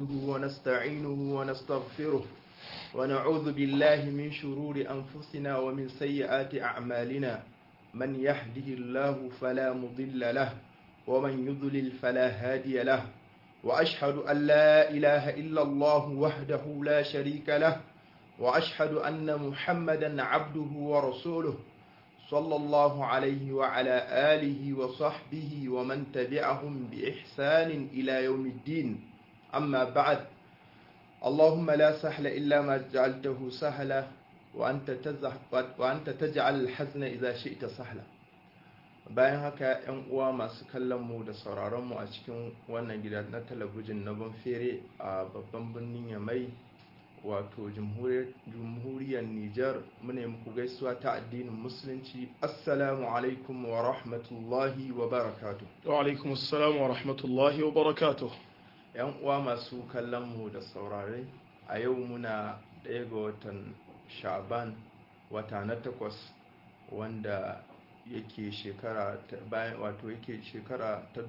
نحمده ونستعينه ونستغفره ونعوذ بالله من شرور أنفسنا ومن سيئات أعمالنا من يهده الله فلا مضل له ومن يضلل فلا هادي له وأشهد أن لا إله إلا الله وحده لا شريك له وأشهد أن محمدا عبده ورسوله صلى الله عليه وعلى آله وصحبه ومن تبعهم بإحسان إلى يوم الدين أما بعد اللهم لا سهل إلا ما جعلته سهلا وأنت, وأنت تجعل الحزن إذا شئت سهلا bayan haka yan uwa masu kallon mu da sauraron mu a cikin wannan gida na talabijin na banfere a babban birnin yamai wato jamhuriyar Nijar muna muku gaisuwa ta addinin musulunci assalamu alaikum wa rahmatullahi wa barakatuh wa alaikum assalam wa rahmatullahi wa barakatuh yan uwa masu kallon mu da saurare a yau muna ɗaya ga watan sha'ban wata na takwas wanda yake shekara bayan wato yake shekara ta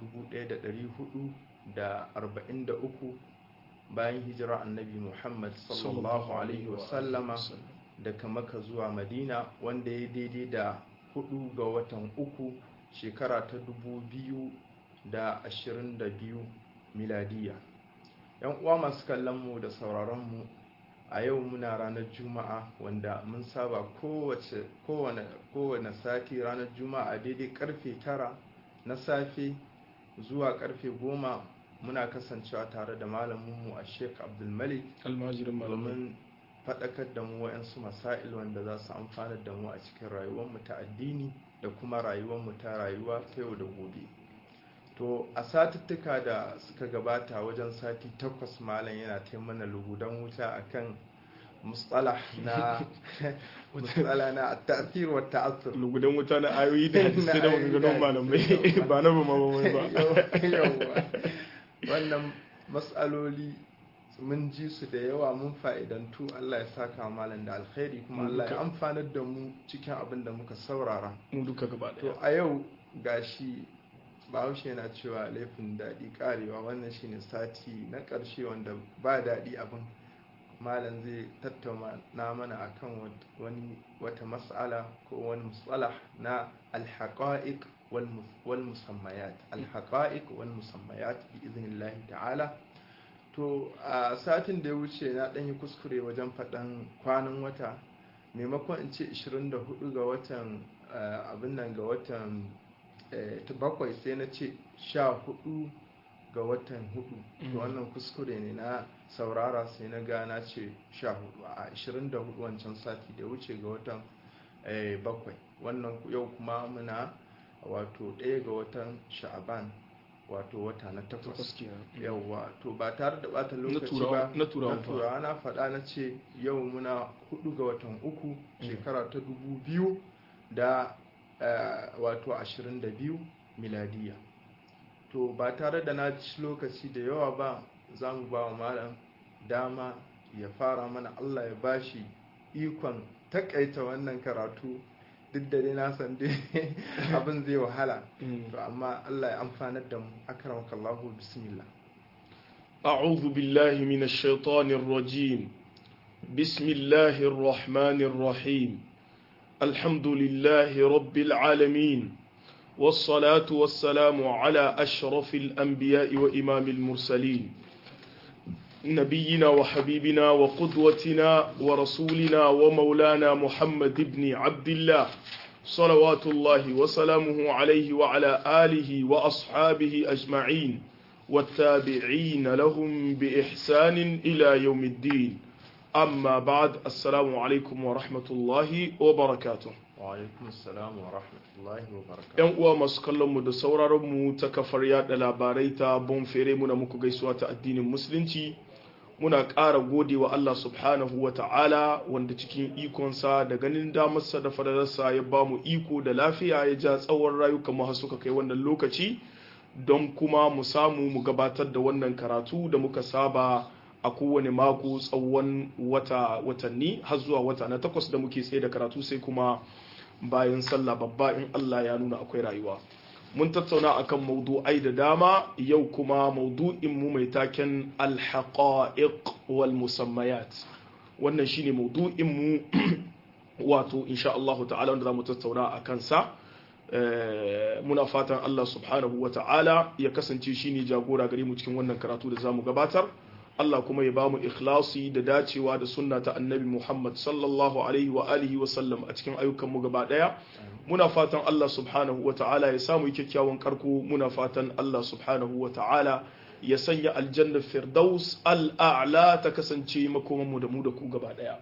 1443 bayan hijira annabi muhammad sallallahu alaihi wasallama daga maka zuwa madina wanda ya daidai da hudu ga watan uku shekara ta dubu biyu da ashirin da biyu miladiya yan uwa masu kallon mu da sauraron mu a yau muna ranar juma'a wanda mun saba kowace kowane sati ranar juma'a daidai karfe tara na safe zuwa karfe goma muna kasancewa tare da malaminmu a sheik abdulmalik almajirin domin faɗakar da mu wa'yansu masail wanda za su amfanar da mu a cikin rayuwarmu ta addini da kuma rayuwarmu ta rayuwa ta yau da gobe to a satuttuka da suka gabata wajen sati takwas malam yana ta mana lugudan wuta akan mustalah na mustalah na ta'thir wa ta'assur lugudan wuta na ayoyi da hadisi da maganganun malamai ba na ba mamamai ba wannan matsaloli mun ji su da yawa mun fa'idantu Allah ya saka malam da alkhairi kuma Allah ya amfanar da mu cikin abin da muka saurara mu duka gaba to a yau gashi bahaushe yana cewa laifin daɗi karewa wannan shine sati na ƙarshe wanda ba daɗi abin malam zai tattauna mana akan wani wata mas'ala ko wani musalah na alhaqa'iq wal musammayat alhaqa'iq wal musammayat bi idnillahi ta'ala to a satin da ya wuce na ɗan yi kuskure wajen faɗan kwanan wata maimakon in ce 24 ga watan abin nan ga watan bakwai sai na ce 14 ga watan hudu to wannan kuskure ne na saurara sai na gana ce 14 a 24 wancan sati da wuce ga watan bakwai wannan yau kuma muna wato ɗaya ga watan sha'aban wato wata na takwas yauwa to ba tare da bata lokaci ba na turawa na faɗa na ce yau muna hudu ga watan uku shekara ta dubu biyu da wato ashirin da biyu miladiya to ba tare da na ci lokaci da yawa ba za mu ba wa malam dama ya fara mana allah ya bashi ikon takaita wannan karatu duk da dai na san dai abin zai wahala to amma Allah ya amfanar da mu akramaka Allah bismillah أعوذ بالله من الشيطان الرجيم بسم الله الرحمن الرحيم الحمد لله رب العالمين والصلاة والسلام على أشرف الأنبياء وإمام المرسلين نبينا وحبيبنا وقدوتنا ورسولنا ومولانا محمد بن عبد الله صلوات الله وسلامه عليه وعلى آله وأصحابه أجمعين والتابعين لهم بإحسان إلى يوم الدين أما بعد السلام عليكم ورحمة الله وبركاته وعليكم السلام ورحمة الله وبركاته ‘Yan uwa masu kallon mu da sauraron mu ta kafar yada labarai ta bonfere muna muku gaisuwa ta addinin musulunci muna ƙara gode wa Allah subhanahu wa ta'ala wanda cikin ikonsa da ganin damarsa da fadalarsa ya ba mu iko da lafiya ya ja tsawon rayuka mu suka kai wannan lokaci don kuma mu samu mu gabatar da wannan karatu da muka saba a kowane mako tsawon wata watanni har zuwa wata na takwas da muke tsaye da karatu sai kuma bayan sallah babba in Allah ya nuna akwai rayuwa mun tattauna akan maudu'ai da dama yau kuma maudu'in mu mai taken alhaqa'iq wal musammayat wannan shine maudu'in mu wato insha Allah ta'ala wanda zamu tattauna a kansa muna fatan Allah subhanahu wa ta'ala ya kasance shine jagora gare mu cikin wannan karatu da zamu gabatar Allah kuma ya bamu ikhlasi da dacewa da sunna ta annabi Muhammad sallallahu alaihi wa alihi wa sallam a cikin ayyukan mu gaba daya muna fatan Allah subhanahu wa ta'ala ya samu kyakkyawan karko muna fatan Allah subhanahu wa ta'ala ya sanya aljanna firdaus al'a'la ta kasance makoman mu da mu da ku gaba daya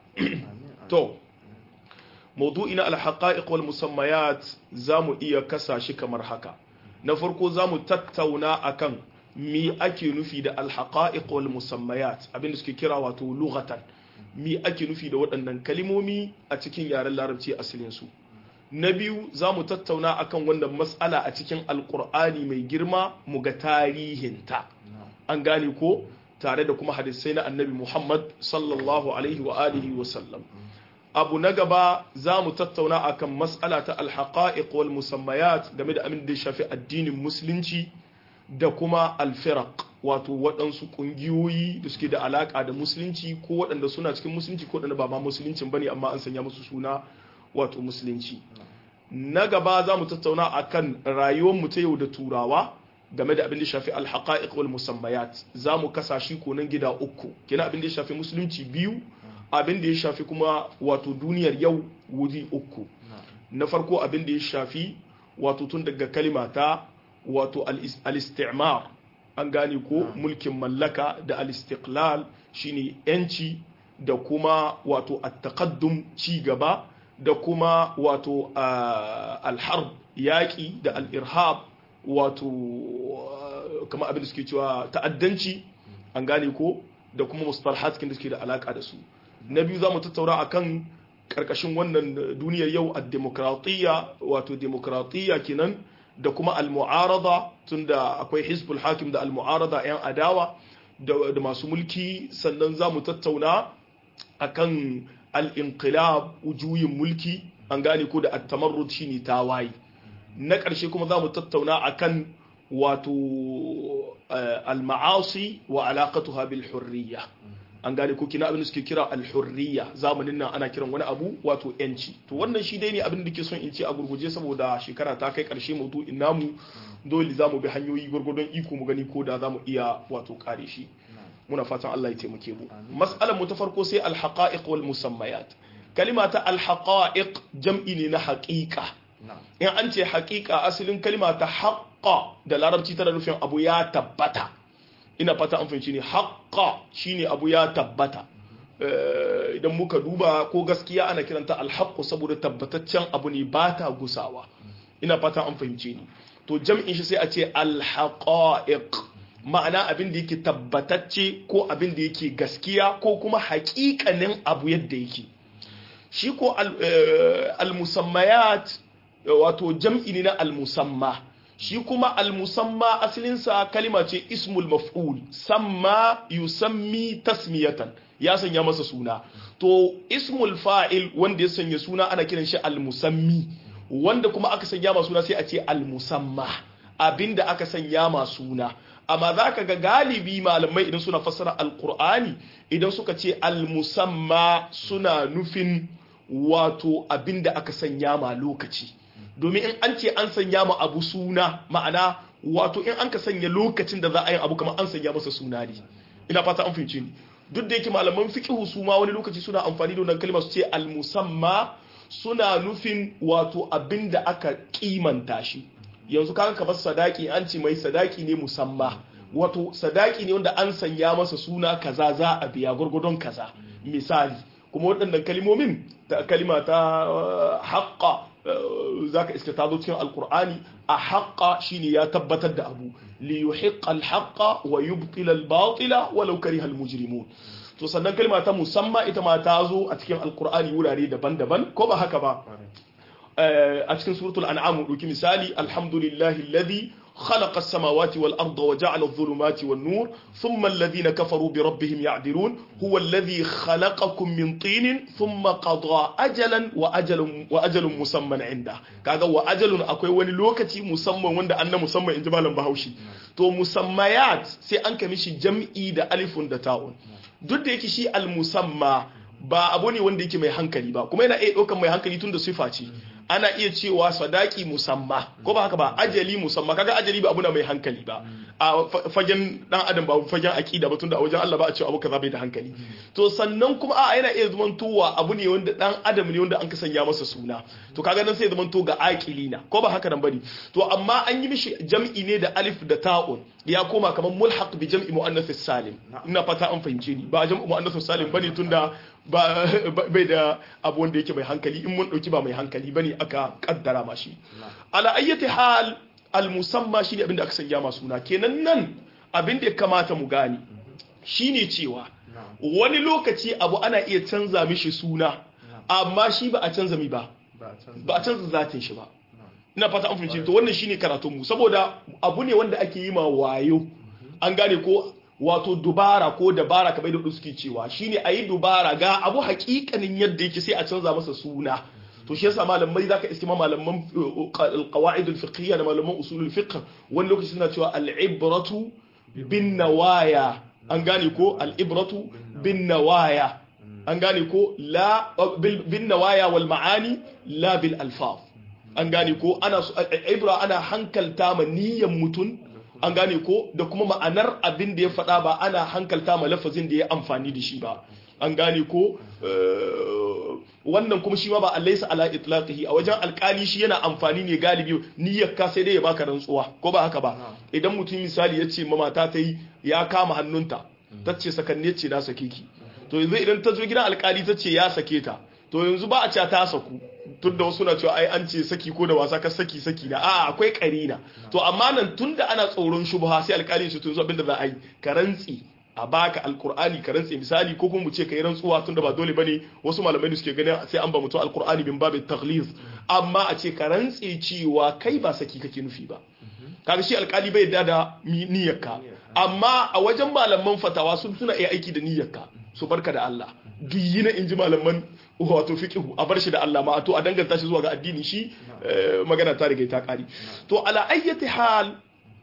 to maudu'i na alhaqa'iq wal musammayat zamu iya kasa shi kamar haka na farko zamu tattauna akan mi ake nufi da alhaqa'iq wal musammayat abinda suke kira wato lughatan mi ake nufi da waɗannan kalimomi a cikin yaren larabci asalin su na biyu zamu tattauna akan wannan mas'ala a cikin alqur'ani mai girma mu ga tarihinta an gane ko tare da kuma hadisai na annabi Muhammad sallallahu alaihi wa alihi wa sallam abu na gaba za mu tattauna akan mas'ala ta alhaqa'iq wal musammayat game da abin da ya shafi addinin musulunci da kuma alfiraq wato waɗansu ƙungiyoyi da suke da alaƙa da musulunci ko waɗanda suna cikin musulunci ko waɗanda ba ma musuluncin bane amma an sanya musu suna wato musulunci na gaba za mu tattauna akan rayuwar mu ta yau da turawa game da abin da shafi alhaqa'iq wal musammayat za mu kasa shi ko nan gida uku kina abin da ya shafi musulunci biyu abin da ya shafi kuma wato duniyar yau wuri uku na farko abin da ya shafi wato tun daga kalima ta wato al-istimar an gane ko mulkin mallaka da al-istiqlal shine yanci da kuma wato at-taqaddum ci gaba da kuma wato al-harb yaƙi da al-irhab wato kama abin da suke cewa ta'addanci an gane ko da kuma mustalahat da suke da alaka da su na biyu za mu tattaura a kan ƙarƙashin wannan duniyar yau a demokratiyya wato demokratiyya kenan da kuma al-mu'arada tunda akwai hizbul hakim da al-mu'arada 'yan adawa da masu mulki sannan za mu tattauna a kan al-inqilab juyin mulki an gane ko da at-tamarrud shine tawaye na ƙarshe kuma za mu tattauna a kan wato al-ma'asi wa alaƙatuha bil hurriya an gane ko kina abin da suke kira al-hurriya zamanin nan ana kiran wani abu wato yanci to wannan shi dai ne abin da ke son in ce a gurguje saboda shekara ta kai karshe maudu'in namu dole za mu bi hanyoyi gurgudun iko mu gani ko da za mu iya wato kare shi muna fatan Allah ya taimake mu mas'alar mu ta farko sai al-haqa'iq wal musammayat kalima ta al-haqa'iq jam'i ne na haqiqa in an ce haqiqa asalin kalima ta haqqa da larabci tana nufin abu ya tabbata ina fata an fahimci ne haƙƙa shine abu ya tabbata idan muka duba ko gaskiya ana kiranta alhaqqu saboda tabbataccen abu ne ba ta gusawa ina fata an fahimci ni to jam'in shi sai a ce alhaqa'iq ma'ana abin da yake tabbatacce ko abin da yake gaskiya ko kuma haƙiƙanin abu yadda yake shi ko al-musammayat wato jam'i ne na al-musamma shi kuma al-musamma asalinsa kalima ce ismul maf'ul samma yusammi tasmiyatan ya sanya masa suna to ismul fa'il wanda ya sanya suna ana kiran shi al-musammi wanda kuma aka sanya ma suna sai a ce al-musamma abinda aka sanya ma suna amma za ka ga galibi malamai idan suna fassara alkur'ani idan suka ce al-musamma suna nufin wato abinda aka sanya ma lokaci domin in an ce an sanya ma abu suna ma'ana wato in an ka sanya lokacin da za a yi abu kamar an sanya masa suna ne ina fata an fahimci ni duk da yake malaman fiqhu su ma wani lokaci suna amfani da wannan kalma su ce al-musamma suna nufin wato abinda aka kimanta shi yanzu kaga kamar sadaki an ce mai sadaki ne musamma wato sadaki ne wanda an sanya masa suna kaza za a biya gurgudun kaza misali kuma waɗannan kalimomin ta kalima ta haƙƙa za ka iska ta zo cikin alkur'ani a haƙƙa shine ya tabbatar da abu li yuhiqqa al-haqqa wa yubtila al-batila walau kariha al-mujrimun to sannan kalma ta musamman ita ma ta zo a cikin alkur'ani wurare daban-daban ko ba haka ba a cikin suratul an'am dauki misali alhamdulillahi alladhi خلق السماوات والأرض وجعل الظلمات والنور ثم الذين كفروا بربهم يعدلون هو الذي خلقكم من طين ثم قضى أجلا وأجل وأجل مسمى عنده كذا وأجل أكوي وني لوكتي مسمى وند أن مسمى إن جمالا بهوشي تو مسميات سي أنك مشي جمعي دا ألف دا تاون duk da yake shi al-musamma ba abu ne wanda yake mai hankali ba kuma yana iya ɗaukar mai hankali tun da sifa ce ana iya cewa sadaki musamma ko ba haka ba ajali musamma kaga ajali ba abu na mai hankali ba a fagen dan adam ba fagen akida ba tunda a wajen Allah ba a cewa abu kaza bai da hankali to sannan kuma a yana iya zaman towa abu ne wanda dan adam ne wanda an ka sanya masa suna to kaga nan sai zaman to ga aqilina ko ba haka nan bane to amma an yi mishi jam'i ne da alif da ta'un ya koma kamar mulhaq bi jam'i muannath salim ina fata an fahimce ni ba jam'u muannath salim bane tunda ba bai da abu wanda yake mai hankali in mun dauki ba mai hankali bane aka kaddara ma shi ala ayyati hal al musamma shine abinda aka sanya ma suna kenan nan abinda ya kamata mu gane shine cewa wani lokaci abu ana iya canza mishi suna amma shi ba a canza mi ba ba a canza zatin shi ba ina fata an fahimci to wannan shine karatun mu saboda abu ne wanda ake yi ma wayo an gane ko wato dubara ko dabara kamar da suke cewa shine ayi dubara ga abu hakikanin yadda yake sai a canza masa suna to shi yasa malamai zaka iske malaman alqawaid alfiqhiyya da malaman usul alfiqh wani lokaci suna cewa al-ibratu bin nawaya an gane ko al-ibratu bin nawaya an gane ko la bin nawaya wal ma'ani la bil alfaz an gane ko ana ibra ana hankalta ma niyyan mutun an gane ko da kuma ma'anar abin da ya faɗa ba ana hankalta ma lafazin da ya amfani da shi ba an gane ko wannan kuma shi ma ba allaisa ala itlaqihi a wajen alkali shi yana amfani ne galibi niyyar ka sai dai ya baka rantsuwa ko ba haka ba idan mutum misali ya ce ma mata ta yi ya kama hannunta ta ce sakanne ce na sake ki to yanzu idan ta zo gidan alkali ta ce ya sake ta to yanzu ba a ce ta saku tun da wasu na cewa ai an ce saki ko da wasa ka saki saki na a akwai karina to amma nan tun da ana tsoron shubha sai alkali su to yanzu abinda za a yi ka rantsi a baka alkur'ani ka rantse misali ko kuma mu ce kai rantsuwa tunda ba dole bane wasu malamai da suke ganin sai an ba mutum alkur'ani bin babin taghliz amma a ce ka rantse cewa kai ba saki kake nufi ba kaga shi alkali bai yarda da niyyarka amma a wajen malaman fatawa sun suna iya aiki da niyyarka su barka da Allah duk yina inji malaman wato fiqhu a bar shi da Allah ma to a danganta shi zuwa ga addini shi magana ta riga ta kari to ala ayyati hal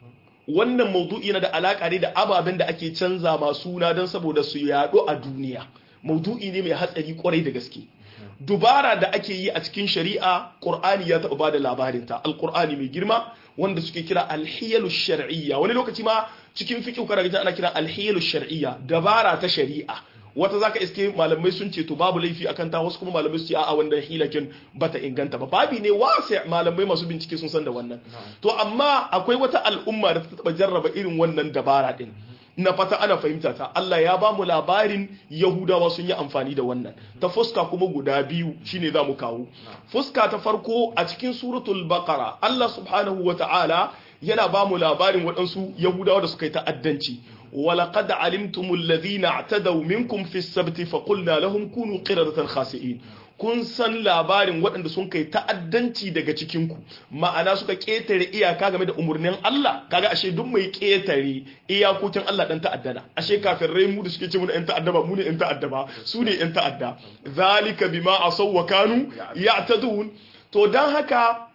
wannan maudu'i na da alaka ne da ababen da ake canza ma suna don saboda su yaɗo a duniya maudu'i ne mai hatsari kwarai da gaske dubara da ake yi a cikin shari'a qur'ani ya taɓa bada labarinta alqur'ani mai girma wanda suke kira alhiyalu shar'iyya wani lokaci ma cikin fiqh kana ana kira alhiyalu shar'iyya dabara ta shari'a wata zaka iske malamai sun ce to babu laifi akan ta wasu kuma malamai su ce a'a wanda hilakin bata inganta ba babi ne wasi malamai masu bincike sun san da wannan to amma akwai wata al'umma da ta taba jarraba irin wannan dabara din na fata ana fahimta ta Allah ya ba mu labarin Yahudawa sun yi amfani da wannan ta fuska kuma guda biyu shine za mu kawo fuska ta farko a cikin suratul baqara Allah subhanahu wata'ala yana ba mu labarin waɗansu Yahudawa da suka yi ta'addanci ولقد علمتم الذين اعتدوا منكم في السبت فقلنا لهم كونوا قردة خاسئين kun san labarin waɗanda sun kai ta'addanci daga cikinku ma'ana suka ƙetare iyaka game da umarnin Allah kaga ashe duk mai ƙetare iyakokin Allah dan ta'addana ashe kafirai mu da suke ce mu ɗan ta'adda ba mu ne ɗan ta'adda ba su ne ɗan ta'adda zalika bima asaw wa kanu ya'tadun to dan haka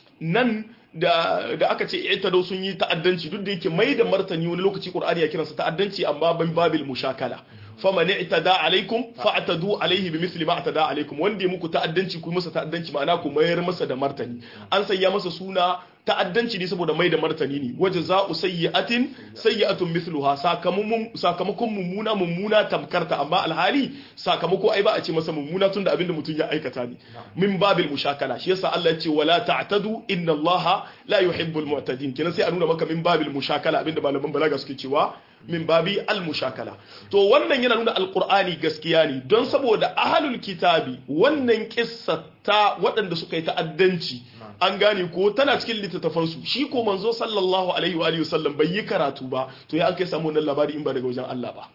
nan da da aka ce i'tadu sun yi ta'addanci duk da yake mai da martani wani lokaci Qur'ani ya kiransa ta'addanci amma ban babil mushakala faman i'tada alaikum fa'tadu alaihi bimithli ma atada alaikum wanda ya muku ta'addanci ku masa ta'addanci ma'ana ku mayar masa da martani an sanya masa suna ta'addanci ne saboda mai da martani ne waje za'u sayyi'atin sayyi'atun mithluha sakamakon sakamakon mummuna mummuna tamkarta amma alhali sakamako ai ba a ce masa mummuna tunda abinda mutum ya aikata ne min babil mushakala shi yasa Allah ya ce wala ta'tadu inna Allah la yuhibbul mu'tadin kenan sai a nuna maka min babil mushakala abinda malaman balaga suke cewa min babi al mushakala to wannan yana nuna alqur'ani gaskiya ne don saboda ahlul kitabi wannan kissa ta waɗanda suka yi ta'addanci an gane ko tana cikin littattafansu shi ko manzo sallallahu alaihi wa sallam bai yi karatu ba to ya an kai samu wannan labari in ba daga wajen Allah ba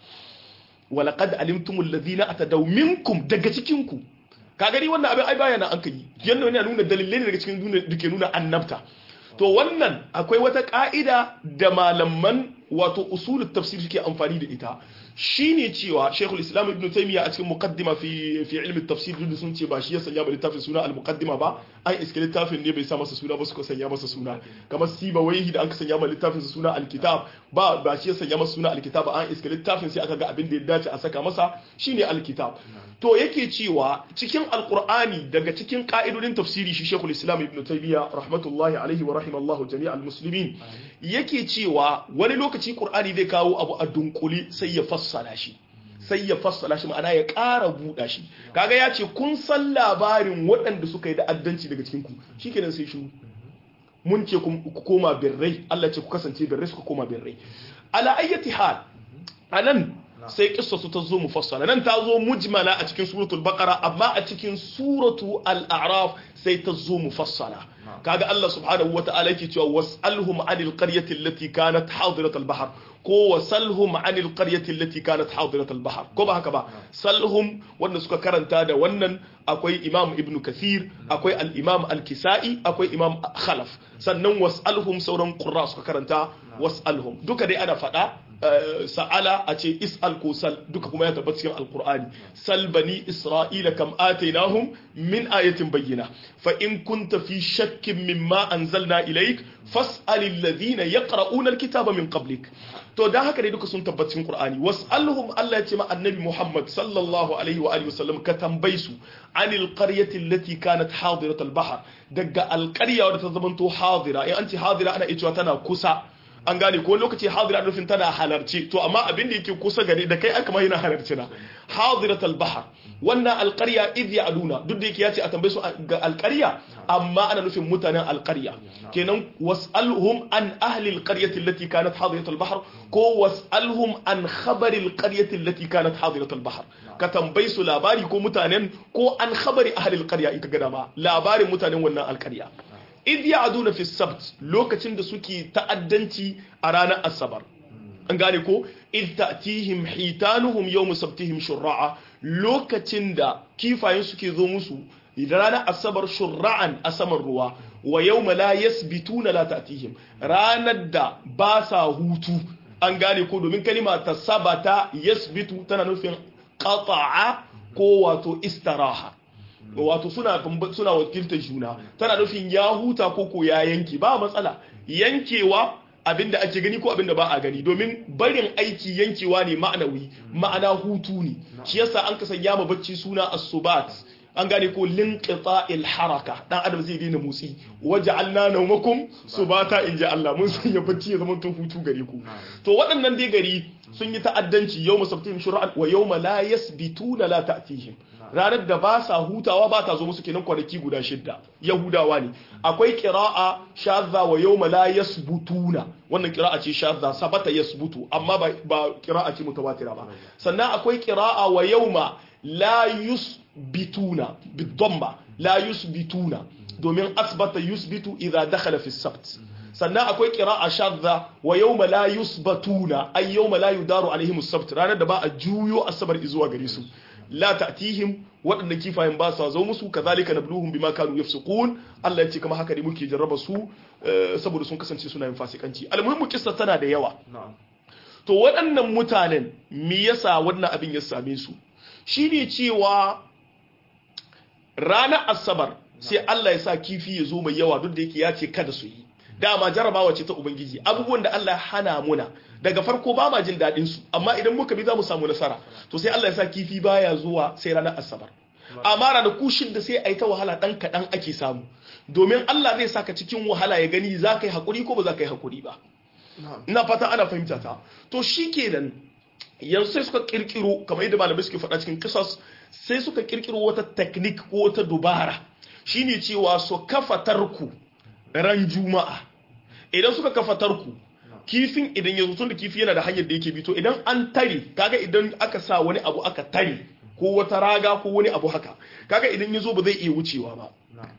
walaqad alimtumul ladina atadaw minkum daga cikin ku ka gani wannan abin ai bayana an kai yanda wani nuna dalilai ne daga cikin duniya dake nuna annabta to wannan akwai wata ka'ida da malaman wato usulul tafsir suke amfani da ita shine cewa Sheikhul Islam Ibn Taymiyyah a cikin muqaddima fi fi ilmi tafsir duk sun ce ba shi ya sanya ba littafin suna al-muqaddima ba an iske littafin ne bai sa masa suna ba suka sanya masa suna kamar Siba Waihi da an ka sanya ma littafin suna al-kitab ba ba shi ya sanya masa suna al-kitab an iske littafin sai aka ga abin da ya dace a saka masa shine al-kitab to yake cewa cikin alqur'ani daga cikin ka'idodin tafsiri shi Sheikhul Islam Ibn Taymiyyah rahmatullahi alaihi wa rahimallahu jami'al muslimin yake cewa wani lokaci qur'ani zai kawo abu a dunkuli sai ya fassala shi sai ya fassala shi ma'ana ya ƙara buɗa shi kaga ya ce kun san labarin waɗanda suka yi da'addanci daga cikin ku shikenan sai shiru mun ce ku koma birrai Allah ce ku kasance birrai suka koma birrai ala ayyati hal anan sai kissa su ta zo mufassala nan ta zo mujmala a cikin suratul baqara amma a cikin suratu al-a'raf sai ta zo mufassala kaga Allah subhanahu wata'ala yake cewa was'alhum 'anil qaryati allati kanat hadirat al-bahr ko wasalhum 'anil qaryati allati kanat hadirat al-bahr ko ba haka ba salhum wanda suka karanta da wannan akwai imam ibnu kathir akwai al-imam al-kisai akwai imam khalaf sannan was'alhum sauran qurra suka karanta was'alhum duka dai ana fada sa'ala a ce is'al ko sal duka kuma ya tabbata cikin alqur'ani sal bani isra'ila kam atainahum min ayatin bayyina fa in kunta fi shakkin mimma anzalna ilayk fas'al alladhina yaqra'una alkitaba min qablik to dan haka dai duka sun tabbata cikin qur'ani was'alhum Allah ya ce ma annabi Muhammad sallallahu alaihi wa alihi wasallam ka tambaye su anil qaryati allati kanat hadirat albahr daga alqarya wadda ta zamanto hadira in an ce hadira ana iya cewa tana kusa an gane ko lokaci hadira nufin tana halarci to amma abin da yake kusa gare da kai aka mai yana halarci na hadirat al-bahr wannan alqarya idh ya'duna duk da yake yace a tambaye su ga alqarya amma ana nufin mutanen alqarya kenan was'alhum an ahli alqaryati allati kanat hadirat al-bahr ko was'alhum an khabari alqaryati allati kanat hadirat al-bahr ka tambaye su labari ko mutanen ko an khabari ahli alqarya in ka ga dama labarin mutanen wannan alqarya idh ya'duna fi sabt lokacin da suke ta'addanci a ranar asabar an gane ko idh ta'tihim hitanuhum yawm sabtihim shurra'a lokacin da kifayen suke zo musu da ranar asabar shurra'an a saman ruwa wa yawma la yasbituna la ta'tihim ranar da ba sa hutu an gane ko domin kalima ta sabata yasbitu tana nufin qata'a ko wato istiraha wato suna suna wakiltar juna tana nufin ya huta ko ko ya yanke ba matsala yankewa abinda ake gani ko abinda ba a gani domin barin aiki yankewa ne ma'anawi ma'ana hutu ne shi yasa an ka sanya ma bacci suna as-subat an gane ko linqita'il haraka dan adam zai daina motsi waja'alna nawmakum subata inja Allah mun sanya bacci ya zama to hutu gare ku to waɗannan dai gari sun yi ta'addanci yawma sabtihim shur'an wa yawma la yasbituna la ta'tihim ranar da ba sa hutawa ba ta zo musu kenan kwanaki guda shidda yahudawa ne akwai qira'a shadza wa yawma la yasbutuna wannan qira'a ce shadza sabata yasbutu amma ba ba qira'a ce mutawatira ba sannan akwai qira'a wa yawma la yusbituna bidamma la yusbituna domin asbata yusbitu idza dakhala fi sabt sannan akwai qira'a shadza wa yawma la yusbatuna ay yawma la yudaru alaihim as-sabt ranar da ba a juyo asabar zuwa gare su la ta'tihim waɗanda kifayen ba sa zo musu kazalika nabluhum bima kanu yafsukun Allah ya ce kama haka ne muke jarraba su saboda sun kasance suna yin fasikanci almuhimmu kissa tana da yawa to waɗannan mutanen me yasa wannan abin ya same su shine cewa ranar asabar sai Allah ya sa kifi ya zo mai yawa duk da yake ya ce kada su yi dama jarabawa ce ta ubangiji abubuwan da Allah ya hana muna daga farko ba ma jin daɗin su amma idan muka bi za mu samu nasara to sai Allah ya sa kifi baya zuwa sai ranar asabar amma ranar kushin da sai a yi ta wahala ɗan kaɗan ake samu domin Allah zai saka cikin wahala ya gani za ka yi haƙuri ko ba za ka yi haƙuri ba ina fata ana fahimta ta to shi kenan yanzu sai suka kirkiro kamar yadda malamai suke faɗa cikin kisas sai suka kirkiro wata teknik ko wata dubara shine cewa su kafa tarku ran juma'a idan suka kafa tarku kifin idan ya tun da kifi yana da hanyar da yake bi to idan an tare kaga idan aka sa wani abu aka tare ko wata raga ko wani abu haka kaga idan ya zo ba zai iya wucewa ba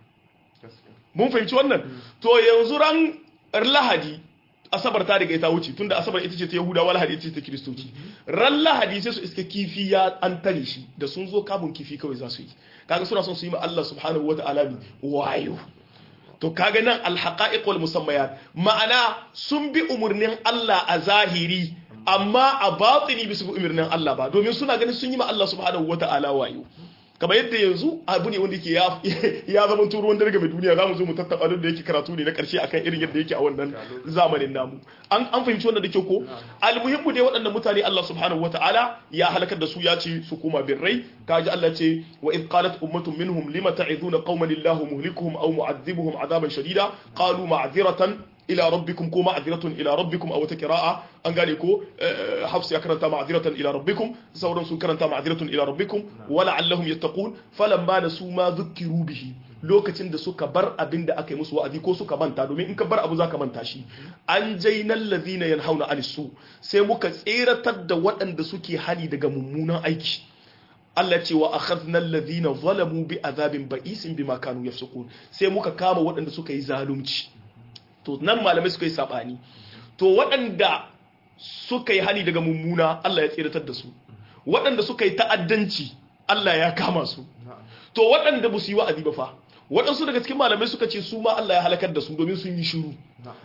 mun fahimci wannan to yanzu ran lahadi asabar ta riga ta wuce tunda asabar ita ce ta yahudawa lahadi ita ce ta kiristoci ran lahadi sai su iska kifi ya an tare shi da sun zo kamun kifi kawai za su yi kaga suna son su yi ma Allah subhanahu wata'ala bi wayo to kaga nan alhaqa'iq wal musammayat ma'ana sun bi umurnin Allah a zahiri amma a batini bisu bi umurnin Allah ba domin suna ganin sun yi ma Allah subhanahu wata'ala wayo kamar yadda yanzu abu ne wanda yake ya zama turu wanda daga mai duniya za mu zo mu tattaba da yake karatu ne na karshe akan irin yadda yake a wannan zamanin namu an an fahimci wannan da ke ko almuhimmu dai waɗannan mutane Allah subhanahu wataala ya halakar da su ya ce su koma birrai kaji Allah ce wa id qalat ummatun minhum lima ta'iduna qauman illahu muhlikuhum aw mu'adhibuhum adaban shadida qalu ma'dhiratan ila rabbikum ko ma'dhiratun ila rabbikum aw ta qira'a an gane ko hafs ya karanta ma'dhiratan ila rabbikum sauran sun karanta ma'dhiratun ila rabbikum wa la'allahum yattaqun falamma nasu ma dhukkiru bihi lokacin da suka bar abin da aka yi musu wa'azi ko suka manta domin in ka bar abu zaka manta shi an jainal ladhina yanhauna anis su sai muka tseratar da waɗanda suke hali daga mummunan aiki Allah ce wa akhadna alladhina zalamu bi azabin ba'isin bima kanu yafsukun sai muka kama waɗanda suka yi zalunci to nan malamai suka yi sabani to waɗanda suka yi hani daga mummuna Allah ya tseratar da su waɗanda suka yi ta'addanci Allah ya kama su to waɗanda ba su yi wa'azi ba fa waɗansu daga cikin malamai suka ce su ma Allah ya halakar da su domin sun yi shiru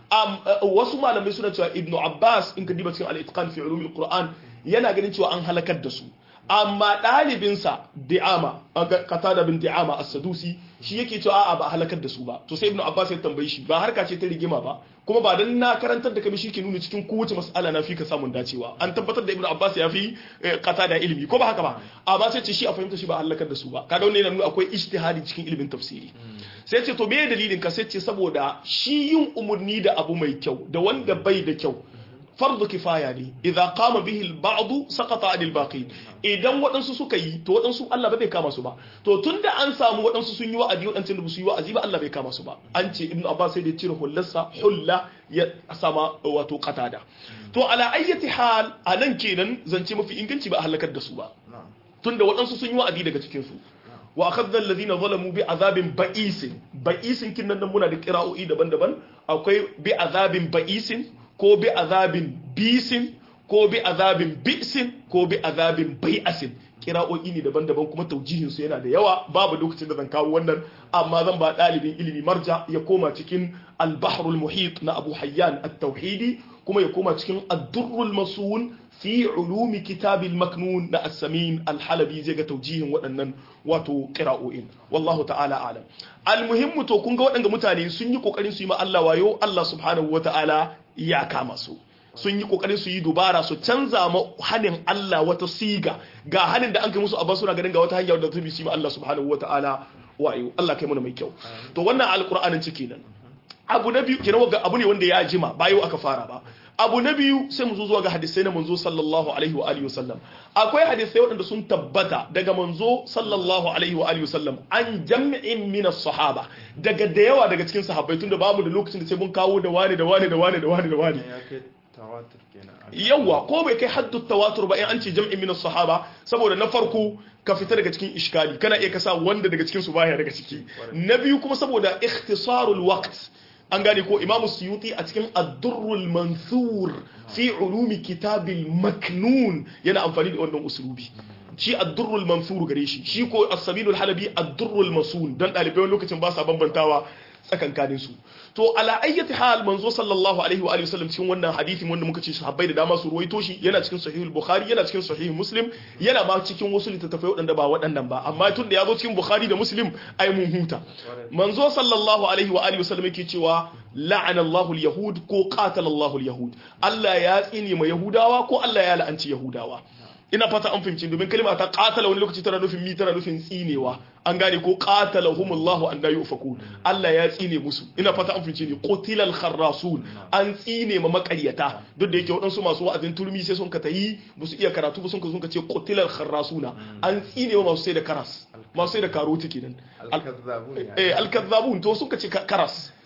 wasu malamai suna cewa ibnu abbas in ka diba cikin al-itqan fi ulumil qur'an yana ganin cewa an halakar da su amma ɗalibinsa di'ama qatada bin di'ama as-sadusi shi yake cewa a'a ba halakar da su ba to sai ibnu abbas ya tambaye shi ba harka ce ta rigima ba kuma ba dan na karantar da kai shi ke nuna cikin kowace mas'ala na fi ka samun dacewa an tabbatar da ibnu abbas ya fi qatada ilimi ko ba haka ba amma sai ce shi a fahimta shi ba halakar da su ba kaga wannan yana nuna akwai ijtihadi cikin ilimin tafsiri sai ce to me dalilin ka sai ce saboda shi yin umurni da abu mai kyau da wanda bai da kyau fardu kifaya ne idza qama bihi al-ba'd saqata 'anil baqi idan waɗansu suka yi to waɗansu Allah ba zai kama su ba to tunda an samu waɗansu sun yi wa'azi waɗansu da su yi wa'azi ba Allah bai kama su ba an ce ibnu abbas sai da cire hullarsa hulla ya sama wato qatada to ala ayyati hal anan kenan zance mafi inganci ba a halakar da su ba tunda waɗansu sun yi wa'azi daga cikin su wa akhadna alladhina zalamu bi azabin ba'isin ba'isin kin nan muna da qira'o'i daban-daban akwai bi azabin ba'isin ko bi azabin bisin ko bi azabin bisin ko bi azabin bai'asin kira'o'i ne daban-daban kuma taujihin su yana da yawa babu lokacin da zan kawo wannan amma zan ba dalibin ilimi marja ya koma cikin al-bahrul muhit na Abu Hayyan at-Tauhidi kuma ya koma cikin ad-durrul masun fi ulumi kitabil maknun na as-samin al-halabi zai ga taujihin waɗannan wato qira'o'in wallahu ta'ala alam al-muhimmu to kun ga waɗanda mutane sun yi kokarin su yi ma Allah wayo Allah subhanahu wata'ala ya kama su sun yi kokarin su yi dubara su canza ma hanin Allah wata siga ga hanin da an kai musu a suna ganin ga wata hanya da ta bi su ma Allah subhanahu wata'ala wayo Allah kai mana mai kyau to wannan alqur'anin ciki nan abu na biyu kenan abu ne wanda ya jima ba yau aka fara ba abu na biyu sai mu zo zuwa ga hadisai na manzo sallallahu alaihi wa alihi wasallam akwai hadisai waɗanda sun tabbata daga manzo sallallahu alaihi wa alihi wasallam an jam'in min sahaba daga da yawa daga cikin sahabbai tunda bamu da lokacin da sai mun kawo da wani da wani da wani da wani da wani yawa ko bai kai haddu tawatur ba in an ce jam'in min sahaba saboda na farko ka fita daga cikin iskali kana iya kasa wanda daga cikin su baya daga ciki na biyu kuma saboda ikhtisarul waqt an gane ko imamu suyuti a cikin addurrul mansur fi ulumi kitabil maknun yana amfani da wannan usulubi shi addurrul mansur gare shi shi ko as-sabilul halabi addurrul masun dan dalibai wani lokacin ba sa bambantawa tsakankanin su to ala ayyati hal manzo sallallahu alaihi wa alihi wasallam cikin wannan hadisi wanda muka ce sahabbai da dama su ruwaito shi yana cikin sahihul bukhari yana cikin sahih muslim yana ma cikin wasu littattafai waɗanda ba waɗannan ba amma tun da ya zo cikin bukhari da muslim ai mun huta manzo sallallahu alaihi wa alihi wasallam yake cewa la'ana Allahu al-yahud ko qatala Allahu al-yahud Allah ya tsine ma yahudawa ko Allah ya la'anci yahudawa ina fata an fahimci domin kalma ta qatala wani lokaci tana nufin mi tana nufin tsinewa an gane ko qatalahumullahu an la yufaku Allah ya tsine musu ina fata an fahimci ne qutilal kharrasun an tsine ma makaryata duk da yake waɗansu masu wa'azin turmi sai sun ka tayi ba su iya karatu ba sun ka sun ka ce qutilal kharrasuna an tsine ma masu sai da karas masu sai da karoti kenan eh alkazzabun to sun ka ce karas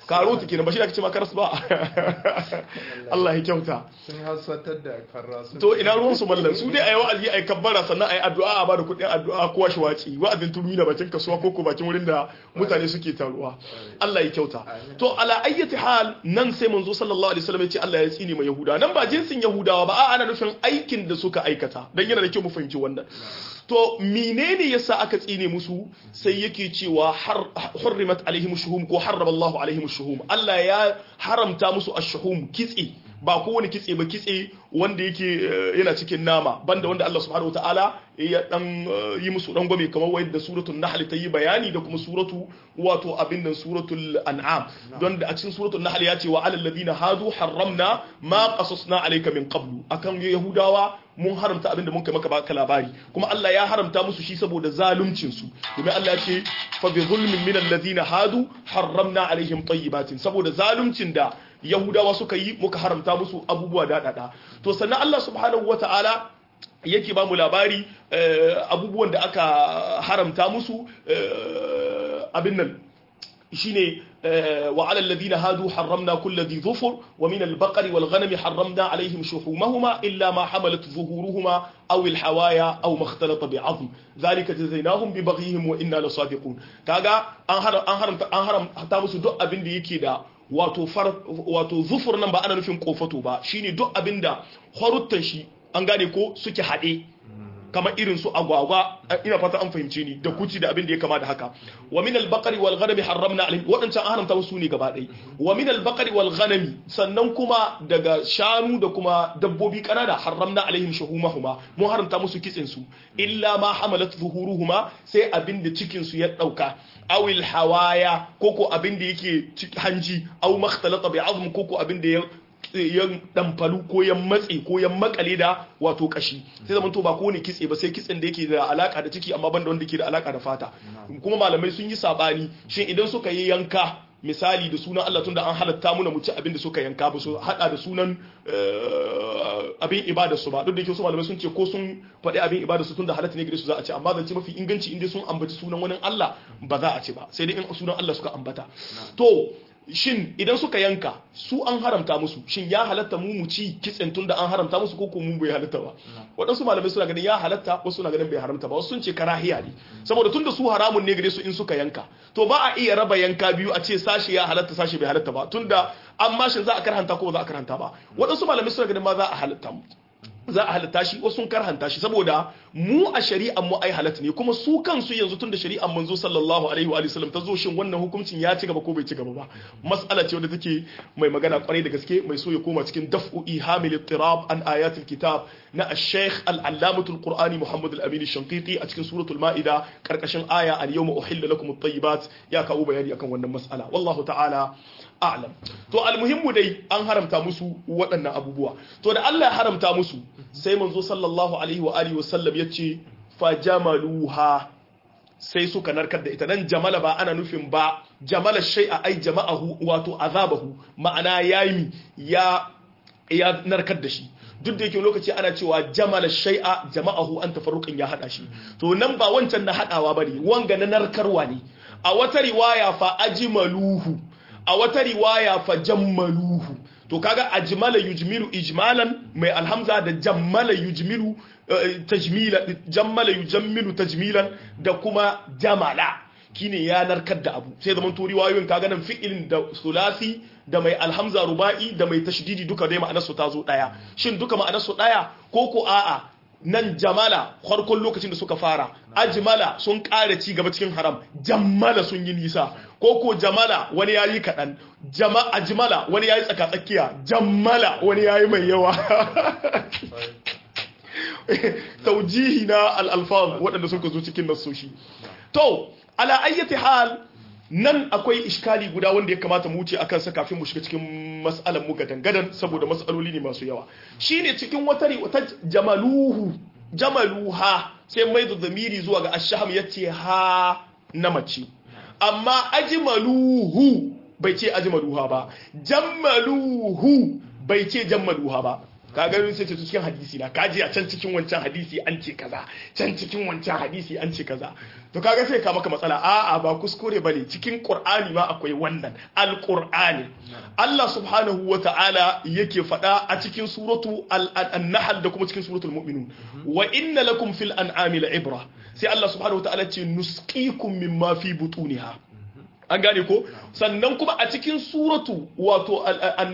karoti kenan ba shi da ake ce ma karas ba Allah ya kyauta sun hasatar da karra sun to ina ruwan su mallan su dai ayi wa'azi ayi kabbara sannan ayi addu'a a bada kuɗin addu'a kowa shi waci wa'azin turmi da bakin kasuwa ko ko bakin wurin da mutane suke taruwa Allah ya kyauta to ala ayyati hal nan sai manzo sallallahu alaihi wasallam ya ce Allah ya tsine ma yahuda nan ba jinsin yahudawa ba a ana nufin aikin da suka aikata dan yana da kyau mu fahimci wannan to menene yasa aka tsine musu sai yake cewa hurrimat alaihim shuhum ko harrama Allahu alaihim shuhum Allah ya haramta musu ash-shuhum kitse ba kowane kitse ba kitse wanda yake yana cikin nama banda wanda Allah subhanahu wataala ya dan yi musu dan gwame kamar wayar da suratul nahl ta yi bayani da kuma suratu wato abin nan suratul an'am don da a cikin suratul nahl ya ce wa alal ladina hadu harramna ma qasasna alayka min qablu akan yahudawa mun haramta abin da mun kai maka baka labari kuma Allah ya haramta musu shi saboda zaluncin su domin Allah ya ce fa bi zulmin min alladhina hadu harramna alaihim tayyibatin saboda zaluncin da yahudawa suka yi muka haramta musu abubuwa daɗaɗa to sannan Allah subhanahu wata'ala yake ba mu labari abubuwan da aka haramta musu abin nan shine wa ala alladhina hadu harramna kulli dhi dhufur wa min al-baqari wal ghanami harramna alaihim shuhumahuma illa ma hamalat zuhuruhuma aw al-hawaya aw ma ikhtalata bi'azm dhalika jazainahum bi baghihim wa inna lasadiqun kaga an haramta an haramta musu duk abin da yake da wato far wato zufur nan ba ana nufin kofato ba shine duk abinda horuttan shi an gane ko suke haɗe kamar irin su agwagwa ina fata an fahimce ni da kuci da abin da ya kama da haka wa min al-baqari wal ghanami harramna alayhi wadancan an haramta musu ne gaba ɗaya wa min al-baqari wal ghanami sannan kuma daga shanu da kuma dabbobi kanana harramna alaihim shuhumahuma mun haramta musu kitsin su illa ma hamalat zuhuruhuma sai abin da cikin su ya dauka awil hawaya koko abin da yake hanji aw makhtalata bi azm koko abin da ya ya damfalu ko ya matse ko ya makale da wato kashi sai zaman to ba ko ne kitse ba sai kitsen da yake da alaka da ciki amma banda wanda yake da alaka da fata kuma malamai sun yi sabani shin idan suka yi yanka misali da sunan Allah tunda an halatta muna mu ci abin da suka yanka ba su hada da sunan abin ibada su ba duk da yake su malamai sun ce ko sun faɗi abin ibada su tunda halatta ne gare su za a ci amma zan ce mafi inganci inda sun ambaci sunan wani Allah ba za a ci ba sai dai in sunan Allah suka ambata to shin idan suka yanka su an haramta musu shin ya halatta mu mu ci kitsen tun da an haramta musu ko mu bai halatta ba waɗansu malamai suna ganin ya halatta wasu suna ganin bai haramta ba wasu sun ce karahiya ne saboda tun da su haramun ne gare su in suka yanka to ba a iya raba yanka biyu a ce sashi ya halatta sashi bai halatta ba tun da an mashin za a karhanta ko ba za a karhanta ba waɗansu malamai suna ganin ma za a halatta za a halatta shi wasu sun karhanta shi saboda mu a shari'an mu ai halatta ne kuma su kansu yanzu tun da shari'an manzo sallallahu alaihi wa sallam ta zo shin wannan hukuncin ya ci gaba ko bai ci gaba ba mas'ala ce wadda take mai magana kwarai da gaske mai so ya koma cikin daf'u ihamil ittirab an ayatul kitab na ash-shaykh al-allamatul qur'ani muhammad al-amin shanqiti a cikin suratul ma'ida karkashin aya al-yawma uhilla lakum at-tayyibat ya kawo bayani akan wannan mas'ala wallahu ta'ala a'lam to almuhimmu dai an haramta musu waɗannan abubuwa to da Allah ya haramta musu sai manzo sallallahu alaihi wa alihi wa sallam yace fajamaluha sai suka narkar da ita dan jamala ba ana nufin ba jamala shay'a ai jama'ahu wato azabahu ma'ana yayi ya ya narkar da shi duk da yake lokaci ana cewa jamala shay'a jama'ahu an tafarruqin ya hada shi to nan ba wancan na hadawa bane wanga na narkarwa ne a wata riwaya fa ajmaluhu a wata riwaya fa jammaluhu to kaga ajmala yujmilu ijmalan mai alhamza da jammala yujmilu tajmila jammala yujammilu tajmilan da kuma jamala kine ya narkar da abu sai zaman to riwayoyin kaga nan fi'ilin da sulasi da mai alhamza ruba'i da mai tashdidi duka dai ma'anar su ta zo daya shin duka ma'anar su daya ko ko a'a nan jamala farkon lokacin da suka fara ajmala sun ƙara ci gaba cikin haram jammala sun yi nisa ko ko jamala wani yayi kaɗan ajmala wani yayi tsakatsakiya jammala wani yayi mai yawa taujihi na al'alfaz waɗanda sun zo cikin nasoshi to ala ayyati hal nan akwai iskali guda wanda ya kamata mu wuce akan sa kafin mu shiga cikin mas'alan mu gadan saboda mas'aloli ne masu yawa shine cikin wata wata jamaluhu jamaluha sai mai da zamiri zuwa ga ashham yace ha na mace amma ajmaluhu bai ce ajmaluha ba jammaluhu bai ce jammaluha ba ka ga sai ce cikin hadisi na kaji a can cikin wancan hadisi an ce kaza can cikin wancan hadisi an ce kaza to kaga sai ka maka matsala a'a ba kuskure bane cikin qur'ani ma akwai wannan alqur'ani Allah subhanahu wata'ala yake faɗa a cikin suratu an-nahl da kuma cikin suratul mu'minun wa inna lakum fil an'ami la'ibra sai Allah subhanahu wata'ala ce nusqikum mimma fi butuniha an gane ko sannan kuma a cikin suratu wato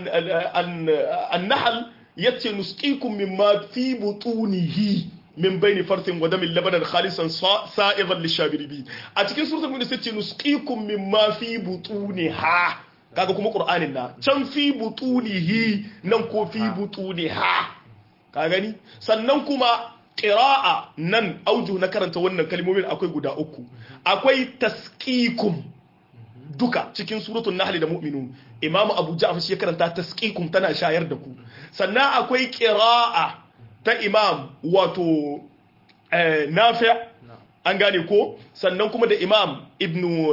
an-nahl yace nusqikum mimma fi butunihi min bayni farthin wa damin labanan khalisan sa'igan lishabiribi a cikin suratul mu'min sai ce nusqikum mimma fi butuniha kaga kuma qur'anin na can fi butunihi nan ko fi butuniha ka gani sannan kuma qira'a nan auju na karanta wannan kalmomin akwai guda uku akwai tasqikum duka cikin suratul nahl da mu'minun imamu abu ja'far shi karanta tasqikum tana shayar da ku sannan akwai qira'a ta imam wato nafi' an gane ko sannan kuma da imam ibnu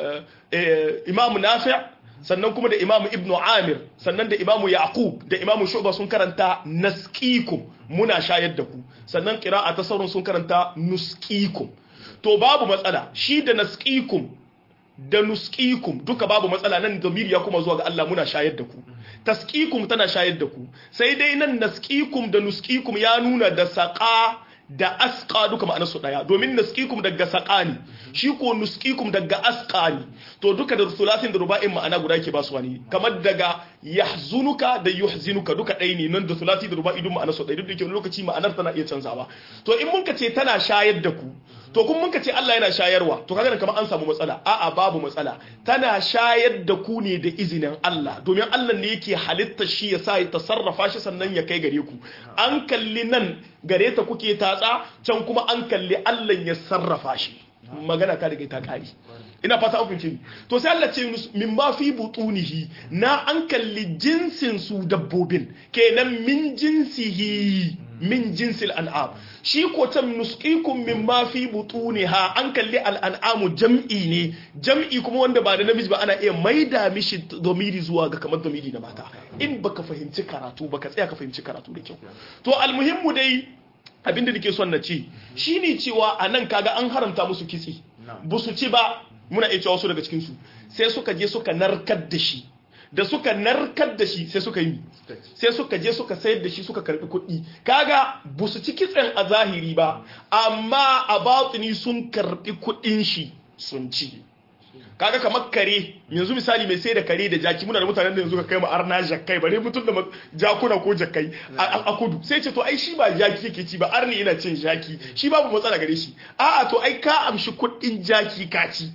imam nafi' sannan kuma da imam ibnu amir sannan da imamu yaqub da imamu shu'ba sun karanta nasqikum muna shayar da ku sannan qira'a ta sauran sun karanta nusqikum to babu matsala shi da nasqikum da nusqikum duka babu matsala nan zamiri ya kuma zuwa ga Allah muna shayar da ku tasqikum tana shayar da ku sai dai nan nasqikum da nusqikum ya nuna da saqa da asqa duka ma'anar su daya domin nasqikum daga saqa ne shi ko nusqikum daga asqa ne to duka da sulasin da ruba'in ma'ana guda ke basu wani kamar daga yahzunuka da yuhzinuka duka ɗaya ne nan da sulasi da ruba'i duk ma'anar su ɗaya duk da ke lokaci ma'anar tana iya canzawa to in mun ka ce tana shayar da ku to kun mun ka ce Allah yana shayarwa to kaga kamar an samu matsala a'a babu matsala tana shayar da ku ne da izinin Allah domin Allah ne yake halitta shi ya sa ya tasarrafa shi sannan ya kai gare ku an kalli nan gare ta kuke tatsa can kuma an kalli Allah ya sarrafa shi magana ta daga ta kare ina fata an fahimce to sai Allah ce min ma fi butunihi na an kalli jinsin su dabbobin kenan min jinsihi min jinsil an'am shi ko can nusqikum min ma fi butuniha an kalli al'an'amu jam'i ne jam'i kuma wanda ba da namiji ba ana iya maida mishi domiri zuwa ga kamar domiri na mata in baka fahimci karatu baka tsaya ka fahimci karatu da kyau to almuhimmu dai abinda nake son na ce shine cewa anan kaga an haramta musu kitse ba su ci ba muna iya cewa wasu daga cikin su sai suka je suka narkar da shi da suka narkar da shi sai suka yi sai suka je suka sayar da shi suka karbi kuɗi kaga ba su ci kitsen a zahiri ba amma a batini sun karbi kuɗin shi sun ci kaga kamar kare yanzu misali mai sai da kare da jaki muna da mutanen da yanzu ka kai mu arna jakkai bare mutum da jakuna ko jakkai a kudu sai ce to ai shi ba jaki yake ci ba arni ina cin jaki shi babu matsala gare shi a'a to ai ka amshi kuɗin jaki ka ci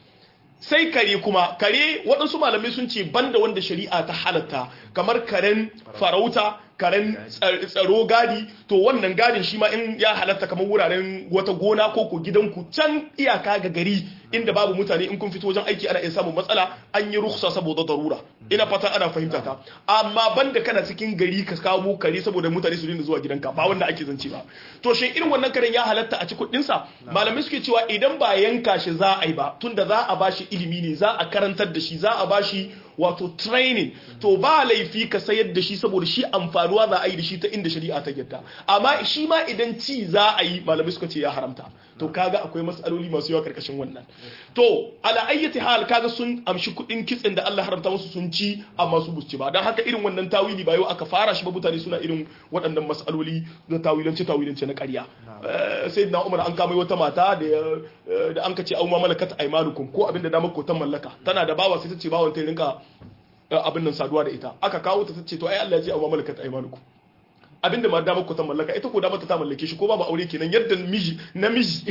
sai kare kuma kare waɗansu malamai sun ce banda wanda shari'a ta halatta kamar karen farauta karen tsaro gadi to wannan gadin shi ma in ya halatta kamar wuraren wata gona ko ko gidanku can iyaka ga gari inda babu mutane in kun fito wajen aiki ana iya samun matsala an yi ruksa saboda darura ina fata ana fahimta ta amma banda kana cikin gari ka kawo kare saboda mutane su dinga zuwa gidanka ba wanda ake zance ba to shin irin wannan karen ya halatta a ci kuɗin sa malamai suke cewa idan ba yanka shi za a yi ba tunda za a bashi ilimi ne za a karantar da shi za a bashi wato training to ba laifi ka sayar da shi saboda shi amfanuwa za a yi da shi ta inda shari'a ta yadda amma shi ma idan ci za a yi malamai suka ce ya haramta to kaga akwai matsaloli masu yawa karkashin wannan to ala ayyati hal kaga sun amshi kudin kitsin da Allah haramta musu sun ci amma su busci ba dan haka irin wannan tawili ba yau aka fara shi ba mutane suna irin waɗannan matsaloli na tawilance tawilance na ƙarya sai na Umar an kama wata mata da da an kace auma malakat aymanukum ko abinda da mako ta mallaka tana da bawa sai ta ce bawan ta rinka abin nan saduwa da ita aka kawo ta ce to ai Allah ya ce auma malakat aymanukum abinda ma damar ku ta mallaka ita ko damar ta mallake shi ko babu aure kenan yadda miji namiji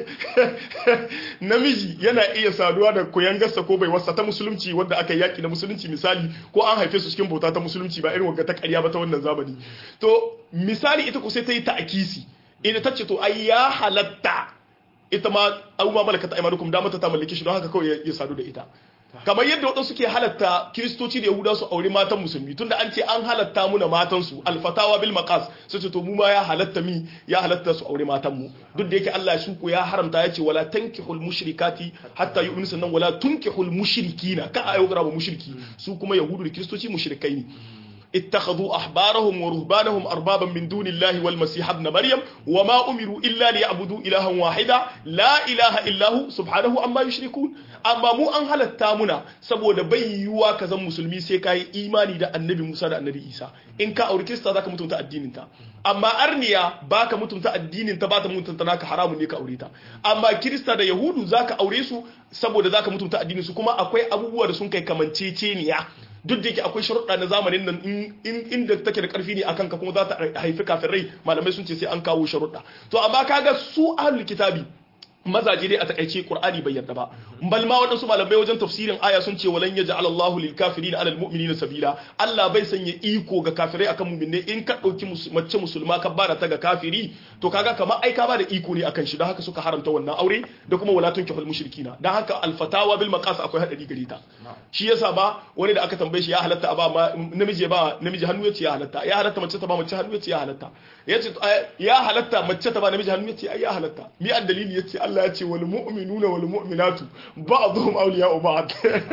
namiji yana iya saduwa da koyangarsa ko bai wasa ta musulunci wanda aka yaki na musulunci misali ko an haife su cikin bauta ta musulunci ba irin wanda ta ƙarya ba ta wannan zamani to misali ita ko sai ta yi ta'akisi ina ta ce to ai ya halatta ita ma abubuwa malaka ta aimanukum damar ta mallake shi don haka kawai ya sadu da ita kamar yadda waɗansu ke halatta kiristoci da yahuda su aure matan musulmi tunda an ce an halatta muna matansu alfatawa bil maqas su ce to mu ma ya halatta mi ya halatta su aure matan mu duk da yake Allah shi ko ya haramta ya ce wala tankihul mushrikati hatta yu'minu sannan wala tunkihul mushrikina ka ayo gara mushriki su kuma yahudu da kiristoci mushrikai ne اتخذوا أحبارهم ورهبانهم أربابا من دون الله والمسيح ابن مريم وما أمروا إلا ليعبدوا إلها واحدا لا إله إلا هو سبحانه أما يشركون أما مو أن هل التامنا سبو دبي يوا كذا مسلمي سيكاي إيماني دا النبي موسى دا النبي إيسا إن كا أوري كريستا ذاك متمتا الدين انتا أما أرنيا باك متمتا الدين انتا باتا متمتا ناك حرام نيكا أوريتا أما كريستا دا يهود ذاك أوريسو سبو دا ذاك متمتا الدين سو كما أكوي أبوه دا سنكي كمان تيتينيا duk da yake akwai sharuɗa na zamanin nan inda take da ƙarfi ne akan ka kuma za ta haifi kafin rai malamai sun ce sai an kawo sharuɗa to amma kaga su ahlul kitabi mazaje dai a takaice qur'ani bai yarda ba bal ma wadansu malamai wajen tafsirin aya sun ce walan yaj'al Allahu lil kafirin ala al mu'minina sabila Allah bai sanya iko ga kafirai akan mu'minai in ka dauki mace musulma ka bada ta ga kafiri to kaga kamar ai ka bada iko ne akan shi don haka suka haramta wannan aure da kuma wala tunkihul mushrikina dan haka al fatawa bil maqas akwai hadari gare ta shi yasa ba wani da aka tambaye shi ya halatta a ba namiji ba namiji hannu yace ya halatta ya halatta mace ta ba mace hannu yace ya halatta yace ya halatta mace ta ba namiji hannu yace ai ya halatta mi an dalili yace Allah ya ce wal mu'minuna wal mu'minatu ba'dhum awliya'u ba'd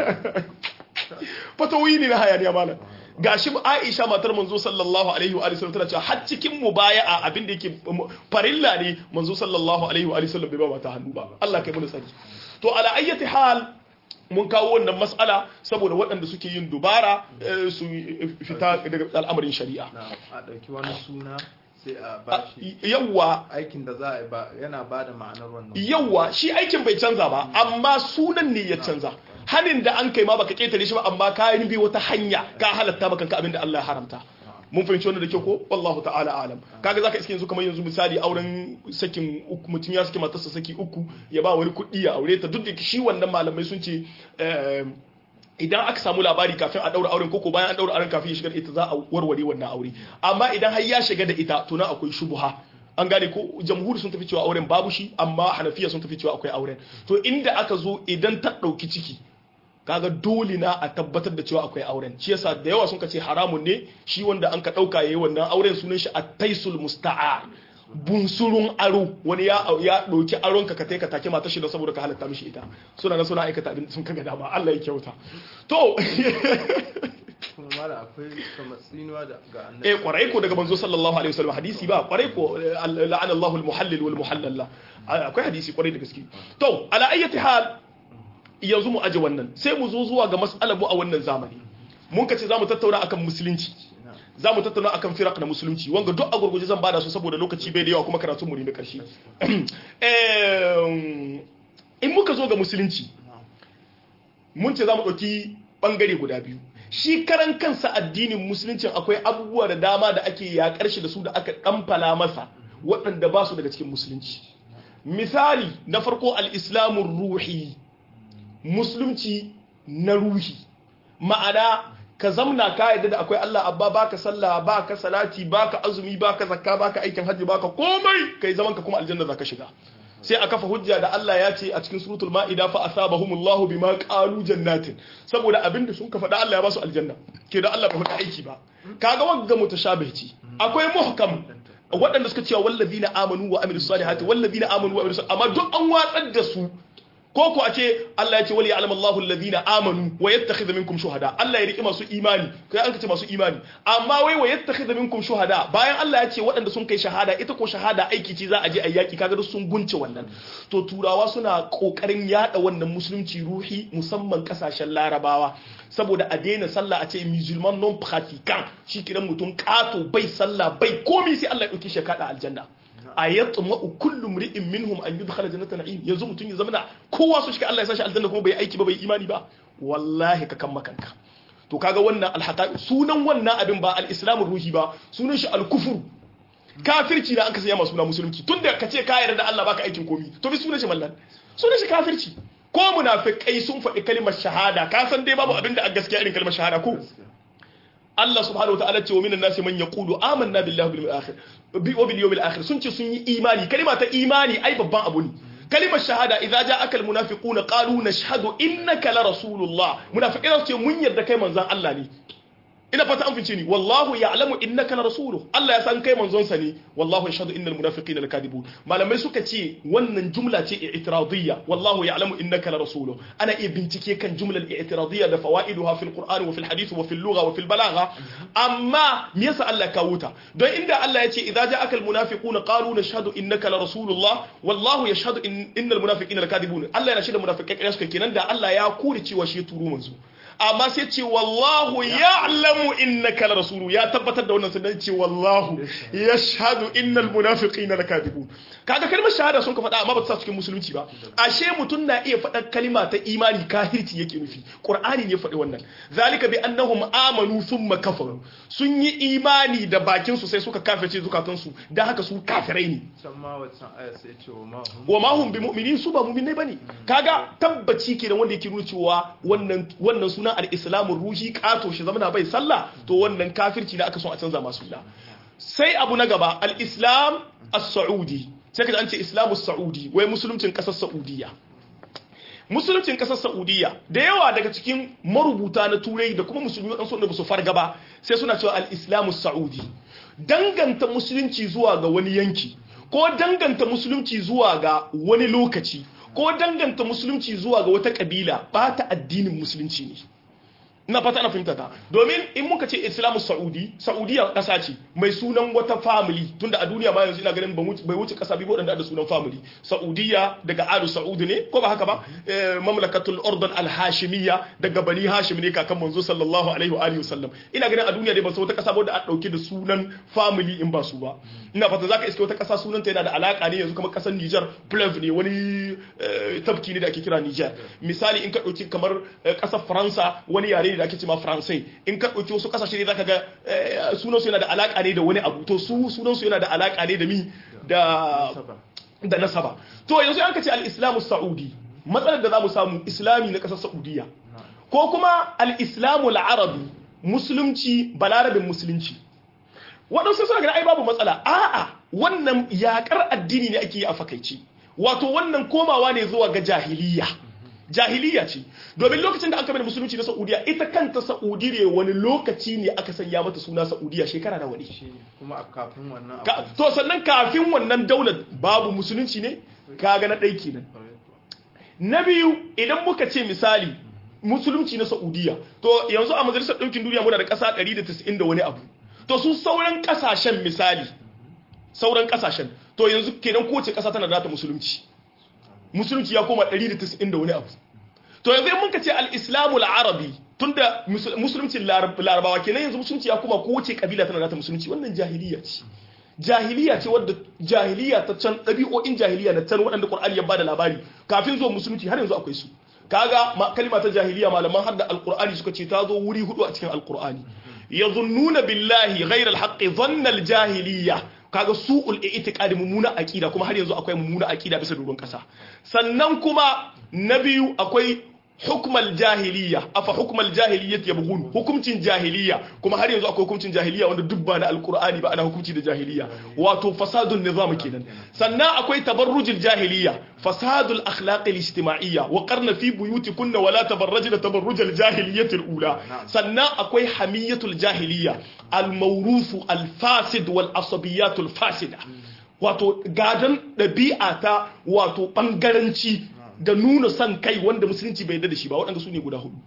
fatawi ne na hayaniya malam gashi Aisha matar manzo sallallahu alaihi wa sallam tana cewa har cikin mubaya'a abin da yake farilla ne manzo sallallahu alaihi wa sallam bai ba mata hannu ba Allah kai mu sani to ala ayyati hal mun kawo wannan mas'ala saboda waɗanda suke yin dubara su fita daga al'amarin shari'a a ɗauki wani suna sai a bashi yawwa aikin da za a yi ba yana ba da ma'anar wannan yawwa shi aikin bai canza ba amma sunan ne ya canza hanin da an kai ma baka ketare shi ba amma ka yi bi wata hanya ka halatta maka kanka abin da Allah ya haramta mun fahimci wannan da kyau ko wallahu ta'ala alam kaga zaka iske yanzu kamar yanzu misali auren sakin uku mutum ya saki matarsa saki uku ya ba wani kuɗi ya aure ta duk da shi wannan malamai sun ce idan aka samu labari kafin a daura auren koko bayan an daura auren kafin ya shiga da ita za a warware wannan aure amma idan har ya shiga da ita to na akwai shubha an gane ko jamhuri sun tafi cewa auren babu shi amma hanafiya sun tafi cewa akwai auren to inda aka zo idan ta ɗauki ciki kaga dole na a tabbatar da cewa akwai auren shi yasa da yawa sun ka ce haramun ne shi wanda an ka dauka yayi wannan auren sunan shi at-taisul musta'ar bunsurun aro wani ya ya dauki aron ka ka kai ka take mata shi da saboda ka halatta mishi ita suna na suna aikata abin sun kaga dama Allah ya kyauta to kuma mala akwai kamar tsinuwa da ga annabi eh kwarai ko daga manzo sallallahu alaihi wasallam hadisi ba kwarai ko la'ana Allahu al-muhallil wal muhallal akwai hadisi kwarai da gaske to ala ayyati hal yanzu mu aje wannan sai mu zo zuwa ga mas'alar mu a wannan zamani mun kace zamu tattauna akan musulunci zamu tattauna akan firaq na musulunci wanga duk a gurguje zan bada su saboda lokaci bai da yawa kuma karatun mu ne na karshe in muka zo ga musulunci mun ce zamu dauki bangare guda biyu shi karan kansa addinin musulunci akwai abubuwa da dama da ake yakar shi da su da aka kamfala masa waɗanda ba su daga cikin musulunci misali na farko al-islamun ruhi musulunci na ruhi ma'ana ka zamna ka yadda da akwai Allah abba baka sallah baka salati baka azumi baka zakka baka aikin hajji baka komai kai zaman ka kuma aljanna zaka shiga sai a kafa hujja da Allah ya ce a cikin suratul ma'ida fa asabahumullahu bima qalu jannatin saboda abinda sun ka faɗa Allah ya ba su aljanna ke da Allah ba faɗa aiki ba kaga wanga mutashabihi akwai muhkam waɗanda suka cewa wallazina amanu wa amilus salihati wallazina amanu wa amilus amma duk an watsar da su ko ko a ce Allah ya ce wali ya'lamu Allahu alladhina amanu wa yattakhidha minkum shuhada Allah ya riki masu imani kai an ce masu imani amma wai wa yattakhidha minkum shuhada bayan Allah ya ce waɗanda sun kai shahada ita ko shahada aiki ce za a je a yaki kaga duk sun gunce wannan to turawa suna kokarin yada wannan musulunci ruhi musamman kasashen larabawa saboda a daina sallah a ce musulman non pratiquant shi kiran mutum kato bai sallah bai komi sai Allah ya dauke shi kada aljanna a yatma kullu mri'in minhum an yudkhala jannata na'im yanzu mutun ya zama kowa su shiga Allah ya sashi aljanna kuma bai aiki ba bai imani ba wallahi ka kan makanka to kaga wannan alhaqai sunan wannan abin ba al-islamur ruhi ba sunan shi al-kufur kafirci da an ka sanya masu suna musulunci tunda ka ce ka yarda da Allah baka aikin komi to bi sunan shi mallan sunan shi kafirci ko munafikai sun faɗi kalmar shahada ka san dai babu abin da a gaskiya irin kalmar shahada ko Allah subhanahu wataala ce wa minan nasi man yaqulu amanna billahi bil akhir bi wa bil yawmil akhir sun ce sun yi imani kalma ta imani ai babban abu ne kalimar shahada idza ja'aka al munafiquna qalu nashhadu innaka la rasulullah munafiqai su ce mun yarda kai manzon Allah ne ina fata an fice ni wallahu ya'lamu innaka la rasuluhu Allah ya san kai manzon sa ne wallahu yashhadu innal munafiqina lakadibun malamai suka ce wannan jumla ce i'tiradiyya wallahu ya'lamu innaka la rasuluhu ana iya bincike kan jumlar i'tiradiyya da fawaiduha fil qur'ani wa fil hadith wa fil lugha wa fil balagha amma me yasa Allah ya kawo ta don inda Allah ya ce idza ja'aka al munafiquna qalu nashhadu innaka la rasulullah wallahu yashhadu innal munafiqina lakadibun Allah yana shaida munafiqai kare suka kenan da Allah ya kore cewa shi turu manzo amma sai ce wallahu ya'lamu innaka la rasulu ya tabbatar da wannan sunan ce wallahu yashhadu innal munafiqina lakadibun kaga kalmar shahada sun ka faɗa amma ba ta sa cikin musulunci ba ashe mutum na iya faɗa kalma ta imani kahirci yake nufi qur'ani ne faɗi wannan zalika bi annahum amanu thumma kafaru sun yi imani da bakin su sai suka kafirce zukatan su dan haka su kafirai ne can ma wancan aya sai ce wa ma hum wa ma hum bi mu'minin su ba mu'minai bane kaga tabbaci kenan wanda yake nuna cewa wannan wannan sunan al-islamu ruhi kato shi zamana bai sallah to wannan kafirci da aka so a canza masu da sai abu na gaba al-islam as-saudi sai ka an ce islamu saudi wai musuluncin kasar saudiya musuluncin kasar saudiya da yawa daga cikin marubuta na turai da kuma musulmi wadansu wanda ba su farga ba sai suna cewa al-islamu saudi danganta musulunci zuwa ga wani yanki ko danganta musulunci zuwa ga wani lokaci ko danganta musulunci zuwa ga wata kabila ba ta addinin musulunci ne ina fata ana fahimta ta domin in muka ce islamu saudi saudiya kasa ce mai sunan wata family tunda a duniya ma yanzu ina ganin bai wuce kasa biyu waɗanda da sunan family saudiya daga alu saudi ne ko ba haka ba mamlakatul ordon al-hashimiyya daga bani hashim ne kakan manzo sallallahu alaihi wa alihi wasallam ina ganin a duniya dai ba su wata kasa ba da a dauke da sunan family in ba su ba ina fata zaka iske wata kasa sunanta yana da alaka ne yanzu kamar kasar Niger Pleuve ne wani tafki ne da ake kira Niger misali in ka dauki kamar kasar Faransa wani yare ne da ake cewa Faransai in ka dauki wasu kasashe ne zaka ga sunansu yana da alaka ne da wani abu to su sunansu yana da alaka ne da mi da da nasaba to yanzu an ka ce al-islamu saudi matsalar da zamu samu islami na kasar saudiya ko kuma al-islamu al-arabi musulunci balarabin musulunci waɗansu suna gani ai babu matsala a'a wannan yakar addini ne ake yi a fakaici wato wannan komawa ne zuwa ga jahiliya jahiliya ce domin lokacin da aka bai musulunci na saudiya ita kanta saudi ne wani lokaci ne aka sanya mata suna saudiya shekara da wani kuma a kafin wannan Ka- to sannan kafin wannan daular babu musulunci ne kaga na ɗai kenan na biyu idan muka ce misali musulunci na saudiya to yanzu a majalisar ɗaukin duniya muna da ƙasa 190 da wani abu to su sauran ƙasashen misali sauran ƙasashen to yanzu kenan kowace ƙasa tana da nata musulunci musulunci ya koma 190 da wani abu to yanzu in muka ce al-islamu al-arabi tunda musul- musuluncin larab- larabawa kenan yanzu musulunci ya koma kowace kabila tana da nata musulunci wannan jahiliya ce jahiliya ce wadda jahiliya ta can ɗabi'o'in jahiliya na can waɗanda ƙur'ani ya bada labari kafin zuwa musulunci har yanzu akwai su kaga ma, kalima ta jahiliya malaman hadda alƙur'ani suka ce ta zo wuri hudu a cikin alƙur'ani yazunnuna billahi ghayra alhaqqi dhanna aljahiliya kaga su'ul i'tiqadi mummuna aqida kuma har yanzu akwai mummuna aqida bisa doron kasa sannan kuma na biyu akwai hukmal jahiliya afa hukmal jahiliyyati yabghun hukumcin jahiliya kuma har yanzu akwai hukumcin jahiliya wanda duk ba na alqur'ani ba ana hukunci da jahiliya wato fasadun nizam kenan sannan akwai tabarrujul jahiliya fasadul akhlaq al-ijtima'iyya wa qarna fi buyutikunna wa la tabarrajna tabarrujal jahiliyyati al-ula sannan akwai hamiyatul jahiliya al-mawrufu al-fasid wal asabiyatul fasida wato gadon ɗabi'a ta wato ɓangaranci da nuna son kai wanda musulunci bai yarda da shi ba waɗanda su ne guda hudu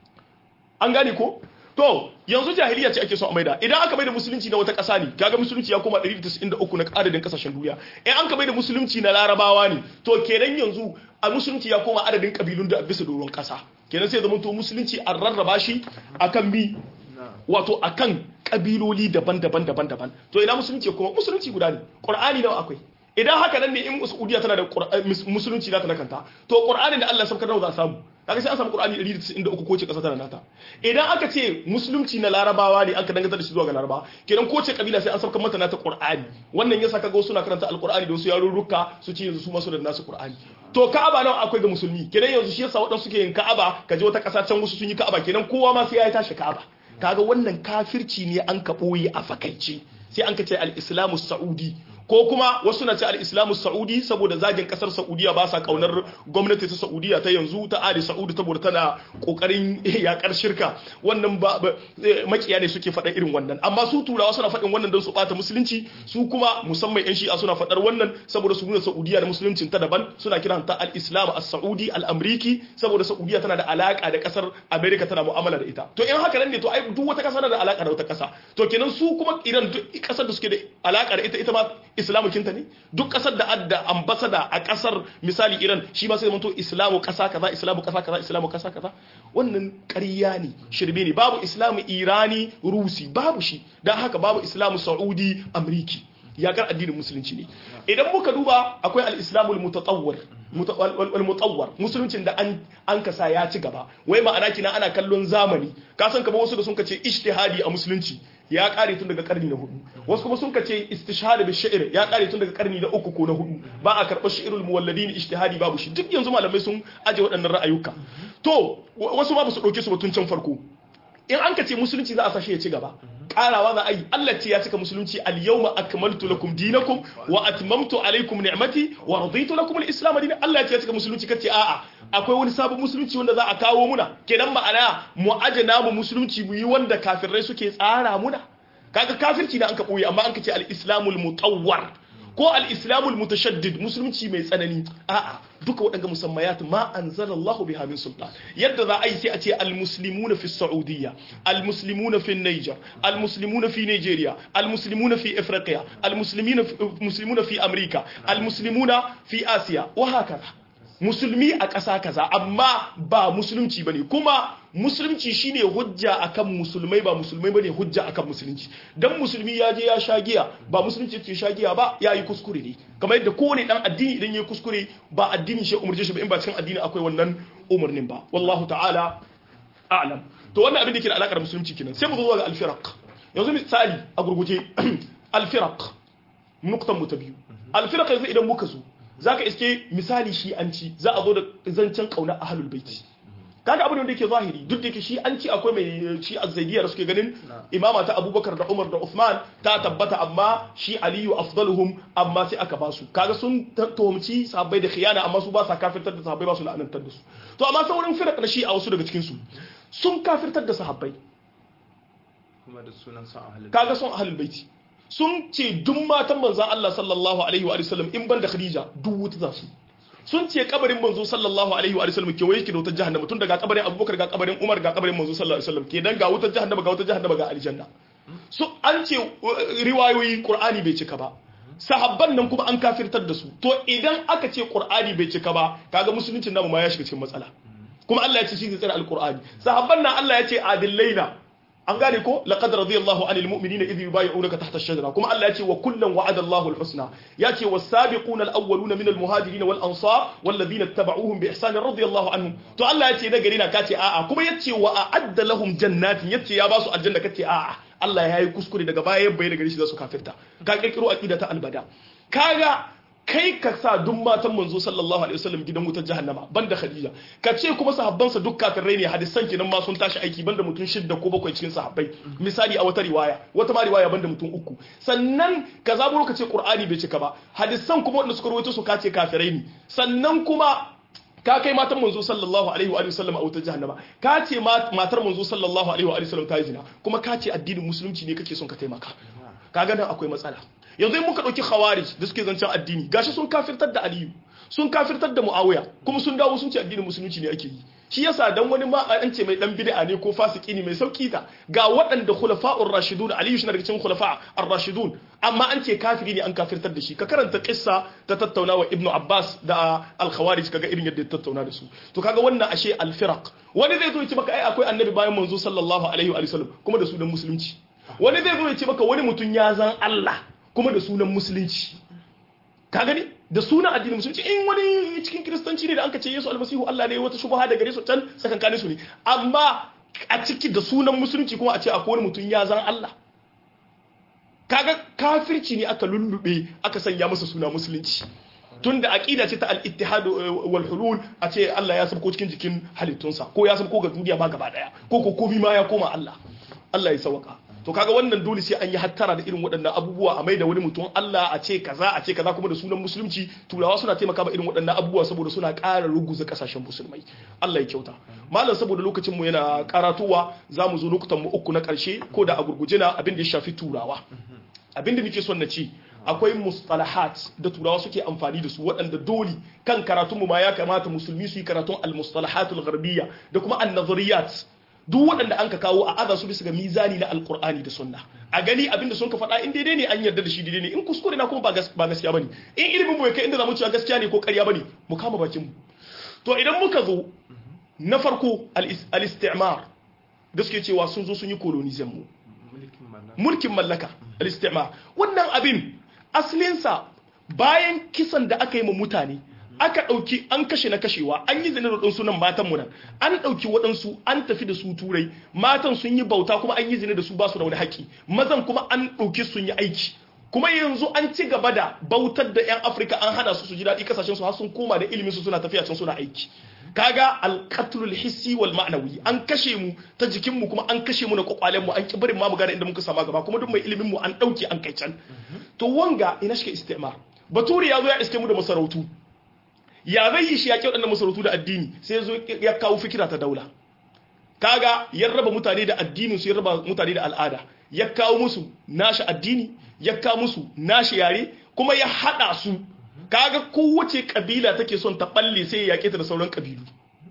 an gane ko to yanzu jahiliya ce ake son a maida idan aka maida musulunci na wata ƙasa ne kaga musulunci ya koma 193 na adadin ƙasashen duniya in an ka maida musulunci na larabawa ne to kenan yanzu a musulunci ya koma adadin ƙabilun da a bisa doron ƙasa kenan sai zama to musulunci an rarraba shi akan mi wato akan kabiloli daban-daban daban-daban to ina musulunci kuma musulunci guda ne qur'ani nawa akwai idan haka nan ne in saudiya tana da Qur'an- mus- musulunci nata na kanta to qur'anin da Allah ya saukar nawa za a samu kaga sai an samu qur'ani 193 ko ce kasa tana nata idan aka ce musulunci na larabawa ne aka danganta da shi zuwa ga laraba kenan ko ce kabila sai an saukar mata nata qur'ani wannan yasa kaga wasu na karanta alqur'ani da wasu yarurruka su ce yanzu su ma su da nasu qur'ani to ka'aba nawa akwai ga musulmi kenan yanzu shi yasa waɗansu suke yin ka'aba kaje wata ƙasa can wasu sun yi ka'aba kenan kowa ma sai ya yi tashi ka'aba kaga wannan kafirci ne an ka ɓoye a fakaice sai an ka ce al-islamu sa'udi ko kuma wasu na ce al-islamu saudi saboda zagin kasar saudiya ba sa kaunar gwamnati ta saudiya ta yanzu ta ali saudi saboda tana kokarin yakar shirka wannan ba makiya ne suke faɗa irin wannan amma su turawa suna faɗin wannan don su bata musulunci su kuma musamman yan shi'a suna faɗar wannan saboda su nuna saudiya da musuluncin ta daban suna kiranta al-islam as-saudi al-amriki saboda saudiya tana da alaka da kasar america tana mu'amala da ita to in haka nan ne to ai duk wata kasa na da alaka da wata kasa to kenan su kuma idan duk kasar da suke da alaka da ita ita ma islamu kinta ne duk kasar da adda ambasada a kasar misali iran shi ma sai zama to islamu kasa kaza islamu kasa kaza islamu kasa kaza wannan ƙarya ne shirme ne babu islamu irani rusi babu shi don haka babu islamu saudi amriki yakar addinin musulunci ne idan muka duba akwai al-islamul mutatawwir mutawwar musuluncin da an kasa ya ci gaba wai ma'ana kina ana kallon zamani ka san kamar wasu da sun kace ijtihadi a musulunci ya kare tun daga karni na hudu wasu kuma sun kace istishhad bi shi'r ya kare tun daga karni na uku ko na hudu ba a karɓar shi'rul muwalladin ijtihadi babu shi duk yanzu malamai sun aje waɗannan ra'ayuka to wasu ma ba su ɗauke su ba tun can farko in an ka ce musulunci za a sashe ya ci gaba karawa za a yi Allah ce ya cika musulunci al-yawma akmaltu lakum dinakum wa atmamtu alaykum ni'mati wa raditu lakum al-islam dinan Allah ce ya cika musulunci kace a'a akwai wani sabon musulunci wanda za a kawo muna kenan ma'ana mu ajana mu musulunci mu yi wanda kafirai suke tsara muna kaga kafirci da an ka boye amma an ka ce al-islamul mutawwar ko al-islamul mutashaddid musulunci mai tsanani a'a duka waɗanda musammayat ma anzalallahu biha min sultan yadda za a yi sai a ce al-muslimuna fi saudiya al-muslimuna fi niger al-muslimuna fi nigeria al-muslimuna fi afrika al-muslimuna fi america al-muslimuna fi asiya wa hakaza musulmi a ƙasa kaza amma ba musulunci bane kuma musulunci shine hujja akan musulmai ba musulmai bane hujja akan musulunci dan musulmi ya je ya sha giya ba musulunci ce sha giya ba ya yi kuskure ne kamar yadda kowane dan addini idan ya kuskure ba addini shi umurje shi ba in ba cikin addini akwai wannan umarnin ba wallahu ta'ala a'lam to wannan abin da ke da alakar musulunci kenan sai mu zo ga al-firaq yanzu misali a gurguje al-firaq nuktan mu ta biyu al-firaq yanzu idan muka zo zaka iske misali shi an ci za a zo da zancen kauna ahlul baiti kaga abin da yake zahiri duk da yake shi an ci akwai mai shi azzaidiyya da suke ganin imama ta abubakar da umar da uthman ta tabbata amma shi aliyu afdaluhum amma sai aka basu kaga sun tuhumci sahabbai da khiyana amma su ba sa kafirtar da sahabbai ba su la'anantar da su to amma sauran firaq na shi a wasu daga cikin su sun kafirtar da sahabbai kuma da sunan sa ahlul kaga son ahlul baiti sun ce duk matan manzon Allah sallallahu alaihi wa sallam in ban da Khadija duk wuta za su sun ce kabarin manzo sallallahu alaihi wa sallam kewaye yake da wutar jahannama tun daga kabarin Abubakar ga kabarin Umar ga kabarin manzo sallallahu alaihi wa sallam kenan ga wutar jahannama ga wutar jahannama ga aljanna su an ce riwayoyi Qur'ani bai cika ba sahabban nan kuma an kafirtar da su to idan aka ce Qur'ani bai cika ba kaga musuluncin namu ma ya shiga cikin matsala kuma Allah ya ce shi zai tsare alqur'ani sahabban nan Allah ya ce adillaina an gane ko laqad radiyallahu anil mu'minina idh yubayyi'unaka tahta ash-shajara kuma Allah ya ce wa kullan wa'ada Allahu al-husna ya ce was-sabiquna al-awwaluna min al-muhajirin wal ansar wal ladina ittaba'uhum bi ihsan radiyallahu anhum to Allah ya ce na gari na kace a'a kuma ya ce wa a'adda lahum jannatin ya ce ya ba su aljanna kace a'a Allah ya yi kuskure daga baya ya bayyana gari shi za su kafirta ka kirkiro aqida ta albada kaga kai ka sa duk matan manzo sallallahu alaihi wasallam gidan wutar jahannama banda khadija ka ce kuma sahabbansa duk kafirai ne hadisan kenan ma sun tashi aiki banda mutum shidda ko bakwai cikin sahabbai misali a wata riwaya wata ma riwaya banda mutum uku sannan ka zaburo ka ce qur'ani bai cika ba hadisan kuma wanda suka rawaito su ka ce kafirai ne sannan kuma ka kai matan manzo sallallahu alaihi wa sallam a wutar jahannama ka ce matar manzo sallallahu alaihi wa sallam ta yi zina kuma ka ce addinin musulunci ne kake son ka taimaka kaga nan akwai matsala yanzu in muka ɗauki khawarij da suke zancen addini gashi sun kafirtar da aliyu sun kafirtar da muawiya kuma sun dawo sun ce addinin musulunci ne ake yi shi yasa dan wani ma an ce mai dan bid'a ne ko fasiki ne mai sauki ta ga waɗanda khulafa'ur rashidun aliyu shi na daga cikin khulafa ar-rashidun amma an ce kafiri ne an kafirtar da shi ka karanta kissa ta tattauna wa ibnu abbas da al-khawarij kaga irin yadda ya tattauna da su to kaga wannan ashe al-firaq wani zai zo ya ce maka ai akwai annabi bayan manzo sallallahu alaihi wa sallam kuma da sunan musulunci wani zai zo ya ce maka wani mutum ya zan Allah kuma da sunan musulunci ka gani da sunan addinin musulunci in wani cikin kiristanci ne da an ka ce yesu almasihu Allah ne wata shubha da gare su can tsakankanin su ne amma a ciki da sunan musulunci kuma a ce akwai wani mutum ya zan Allah kaga kafirci ne aka lullube aka sanya masa suna musulunci tunda aqida ce ta al-ittihad wal hulul a ce Allah ya sabko cikin jikin halittunsa ko ya sabko ga duniya ma gaba daya ko ko komai ma ya koma Allah Allah ya sauka to kaga wannan dole sai an yi hattara da irin waɗannan abubuwa a mai da wani mutum Allah a ce kaza a ce kaza kuma da sunan musulunci turawa suna taimaka ma irin waɗannan abubuwa saboda suna ƙara ruguza ƙasashen musulmai Allah ya kyauta malam saboda lokacin mu yana karatuwa za mu zo lokutan mu uku na ƙarshe ko da a gurguje na abin da ya shafi turawa abin da nake son na ci akwai mustalahat da turawa suke amfani da su waɗanda dole kan karatunmu ma ya kamata musulmi su yi karatun al-mustalahatul gharbiyya da kuma an-nazariyat duk waɗanda an ka kawo a aza su bisa ga mizani na alkur'ani da sunna a gani abinda sun ka faɗa in daidai ne an yarda da shi daidai ne in kuskure na kuma ba gaskiya bane in ilimin mu ya kai inda zamu cewa gaskiya ne ko ƙarya bane mu kama bakin mu to idan muka zo na farko al-istimar da suke cewa sun zo sun yi colonization mu mulkin mallaka al-istimar wannan abin asalinsa bayan kisan da aka yi ma mutane aka ɗauki an kashe na kashewa an yi zane da ɗansu nan matan mu nan an ɗauki waɗansu an tafi da su turai matan sun yi bauta kuma an yi zane da su ba su da wani haƙƙi mazan kuma an ɗauki sun yi aiki kuma yanzu an ci gaba da bautar da 'yan afirka an hana su su ji daɗi kasashen su har sun koma da ilimin su suna tafiya can suna aiki kaga alqatlul hissi wal ma'nawi an kashe mu ta jikin mu kuma an kashe mu na kwakwalen mu an ki barin ma mu gane inda muka sama gaba kuma duk mai ilimin mu an dauke an kai can to wanga ina shi istimar baturi ya zo ya iske mu da masarautu ya zai yi shi ya kyau da masarautu da addini sai ya zo ya kawo fikira ta daula kaga ya raba mutane da addinin su ya raba mutane da al'ada ya kawo musu nashi addini ya kawo musu nashi yare kuma ya hada su kaga kowace kabila take son ta balle sai ya yake ta da sauran kabilu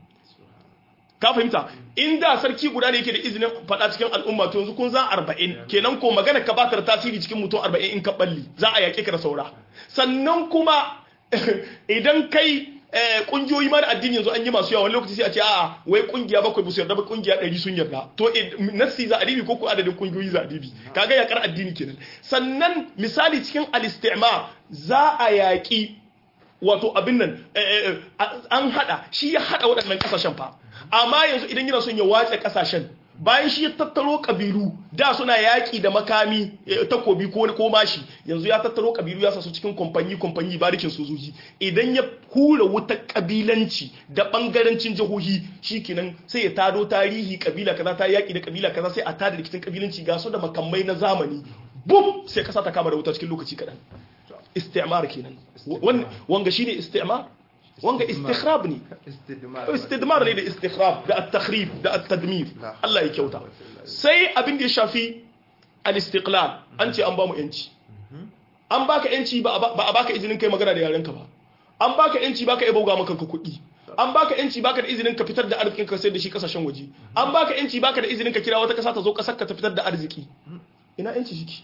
ka fahimta inda sarki guda ne yake da izinin faɗa cikin al'umma to yanzu kun za 40 kenan ko magana ka ba ta tasiri cikin mutum 40 in ka balle za a yake ka da saura sannan kuma idan kai kungiyoyi ma da addini yanzu an yi masu yawa wani lokaci sai a ce a'a wai kungiya bakwai ba su yarda ba kungiya ɗari sun yarda to nassi za a dibi ko ko adadin kungiyoyi za a dibi kaga yakar addini kenan sannan misali cikin al-istimar za a yaƙi wato abin nan an hada shi ya hada waɗannan kasashen fa amma yanzu idan yana son ya wace kasashen bayan shi ya tattaro kabilu da suna yaƙi da makami takobi ko ko mashi yanzu ya tattaro kabilu ya sasu cikin kwamfanyi kwamfanyi barikin sojoji idan ya hura wuta kabilanci da bangarancin jihohi shikenan sai ya tado tarihi kabila kaza ta yaƙi da kabila kaza sai a tada rikicin kabilanci ga su da makamai na zamani bum sai kasa ta kama da wuta cikin lokaci kaɗan istimar kenan wanga shine istimar wanga istikhrab ne istidmar ne da istikhrab da at-takhrib da at-tadmir Allah ya kyauta sai abin da ya shafi al-istiqlal an ce an ba mu yanci an baka yanci ba a baka izinin kai magana da yarenka ba an baka yanci baka iya bauga maka kuɗi an baka yanci baka da izinin ka fitar da arzikin ka sai da shi kasashen waje an baka yanci baka da izinin ka kira wata kasa ta zo kasar ka ta fitar da arziki ina yanci shiki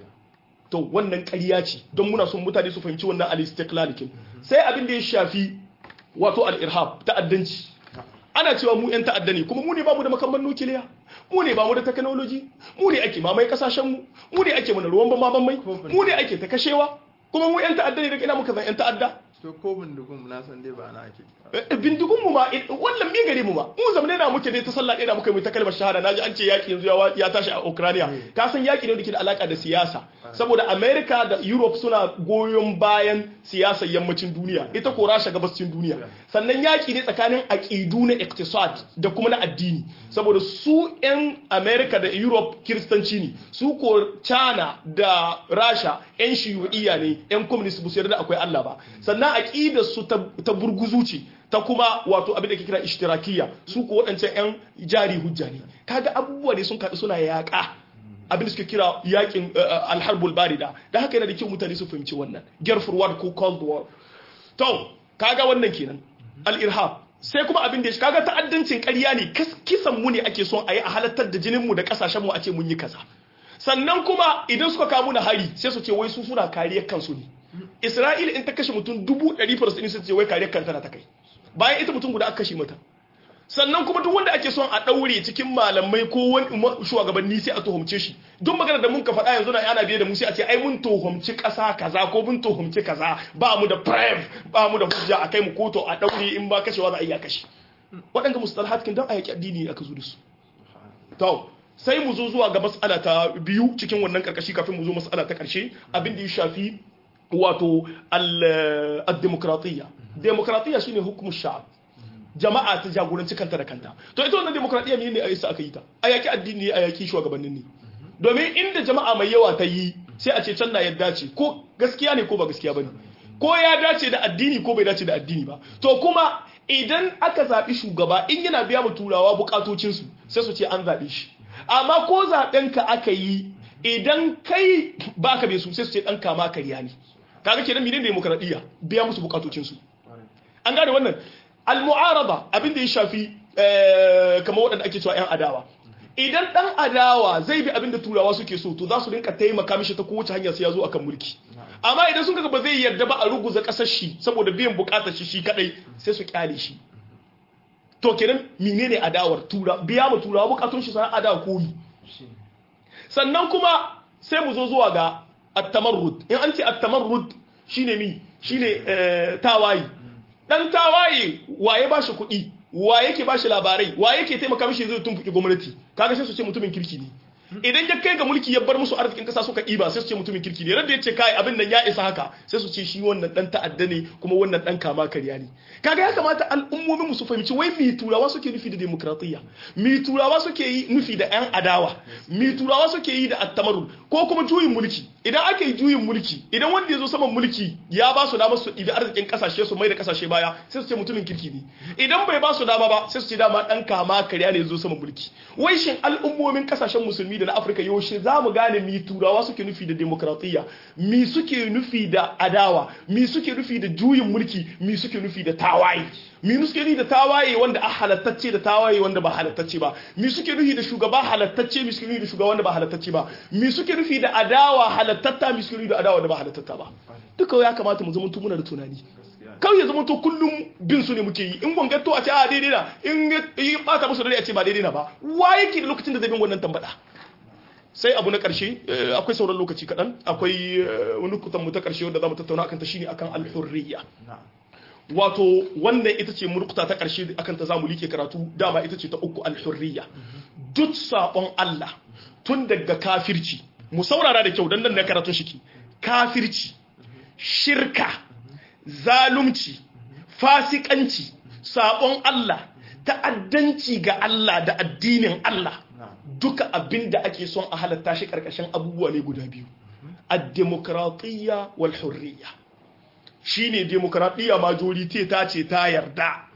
to wannan ƙarya ce don muna son mutane su fahimci wannan al-istiqlalikin sai abin da ya shafi wato al-irhab ta'addanci ana cewa mu yan ta'adda ne kuma mu ne bamu da makamman nukiliya mu ne bamu da technology mu ne ake mamaye kasashen mu mu ne ake mana ruwan bama mai mu ne ake ta kashewa kuma mu yan ta'adda ne daga ina muka zan yan ta'adda to ko bindigun na san dai ba na ake bindigun mu ma wannan mi gare mu ma mu zamane na muke dai ta sallah ɗaya da muka yi ta kalmar shahada naji an ce yaki yanzu ya tashi a Ukraine ka san yaki ne da ke da alaka da siyasa saboda America da Europe suna goyon bayan siyasar yammacin duniya ita ko Rasha gabascin duniya sannan yaki ne tsakanin aqidu na iktisad da kuma na addini saboda su yan America da Europe kiristanci ne su ko China da Rasha yan shiyu'iyya ne yan communist bu su yarda akwai Allah ba sannan aqidar su ta burguzu ce ta kuma wato abin da ke kira ishtirakiyya su ko waɗancan 'yan jari hujja ne kaga abubuwa ne sun kaɗu suna yaƙa abin da suke kira yaƙin alharbul barida da haka yana da kyau mutane su fahimci wannan gerfur war ko cold war to kaga wannan kenan al-irhab sai kuma abin da ya kaga ta'addancin ƙarya ne kisan mu ne ake son a yi a halattar da jinin mu da ƙasashen mu a ce mun yi kaza sannan kuma idan suka kawo na hari sai su ce wai su suna kariyar kansu ne Isra'ila in ta kashe mutum dubu ɗari farasini sun ce wai kariyar kanta na ta kai bayan ita mutum guda aka kashe mata sannan kuma duk wanda ake son a ɗaure cikin malamai ko wani shugabanni sai a tuhumce shi duk magana da mun ka faɗa yanzu na ana biye da mu sai a ce ai mun tuhumci ƙasa kaza ko mun tuhumci kaza ba mu da prime ba mu da hujja a kai mu koto a ɗaure in ba kashewa za a iya kashe waɗanda mustalahat kin dan a yaƙi addini aka zo da su to sai mu zo zuwa ga mas'ala ta biyu cikin wannan karkashi kafin mu zo mas'ala ta ƙarshe abin da ya shafi wato al-demokratiyya demokratiyya shine hukumin sha'ab jama'a ta jagoranci kanta da kanta to ita wannan demokratiyya ne a isa aka yi ta a yaki addini a yaki shugabannin ne domin inda jama'a mai yawa ta yi sai a ce can na yadda ce ko gaskiya ne ko ba gaskiya bane ko ya dace da addini ko bai dace da addini ba to kuma idan aka zaɓi shugaba in yana biya mu turawa bukatocinsu sai su ce an zaɓe shi amma ko zaɓen ka aka yi idan kai ba ka bai su sai su ce ɗan kama karya ne kaga kenan menene demokradiyya biya musu bukatocinsu an gane wannan al-mu'arada abin da ya shafi kamar waɗanda ake cewa 'yan adawa idan ɗan adawa zai bi abin da turawa suke so to za su rinka taimaka mishi ta kowace hanya sai ya zo akan mulki amma idan sun kaga ba zai yarda ba a ruguza ƙasar shi saboda biyan buƙatar shi shi kadai sai su kyale shi to kenan menene adawar tura biya mu turawa bukatun shi sana adawa koyi sannan kuma sai mu zo zuwa ga at-tamarrud in an ce at-tamarrud shine mi shine tawaye dan tawaye waye ba shi kuɗi wa yake ba shi labarai wa yake taimaka mishi zai tumfuki gwamnati kaga sai su ce mutumin kirki ne idan ya kai ga mulki ya bar musu arzikin kasa suka ɗiba sai su ce mutumin kirki ne radda ya ce kai abin nan ya isa haka sai su ce shi wannan dan ta'adda ne kuma wannan dan kama karya ne kaga ya kamata al'ummomin mu su fahimci wai mi turawa suke nufi da demokratiyya mi turawa suke yi nufi da yan adawa mi turawa suke yi da attamarul ko kuma juyin mulki idan aka yi juyin mulki idan wanda ya zo saman mulki ya ba su damar su ɗibi arzikin kasashe su mai da kasashe baya sai su ce mutumin kirki ne idan bai ba su dama ba sai su ce dama dan kama karya ne ya zo saman mulki wai shin al'ummomin kasashen musulmi da na afirka yaushe za mu gane mi turawa suke nufi da demokratiyya mi suke nufi da adawa mi suke nufi da juyin mulki mi suke nufi da tawaye mi suke nufi da tawaye wanda a halattacce da tawaye wanda ba halattacce ba mi suke nufi da shugaba halattacce mi suke nufi da shugaba wanda ba halattacce ba mi suke nufi da adawa halattatta mi suke nufi da adawa wanda ba halattatta ba duka ya kamata mu zama muna da tunani kawai ya zama to kullum bin su ne muke yi in gwangato a ce a daidai na in yi bata musu dare a ce ba daidai na ba wa yake da lokacin da zai bin wannan tambada sai abu na ƙarshe akwai sauran lokaci kaɗan akwai wani kutan mu ta ƙarshe wanda za mu tattauna akan ta shine akan alhurriya wato wannan ita ce murkuta ta ƙarshe akan ta zamu like karatu dama ita ce ta uku alhurriya duk sabon Allah tun daga kafirci mu saurara da kyau dan nan na karatun shiki kafirci shirka zalunci fasikanci sabon Allah ta'addanci ga Allah da addinin Allah duka abin da ake son a halatta shi karkashin abubuwa ne guda biyu ad-demokratiyya wal hurriya shine demokratiyya majority ta ce ta yarda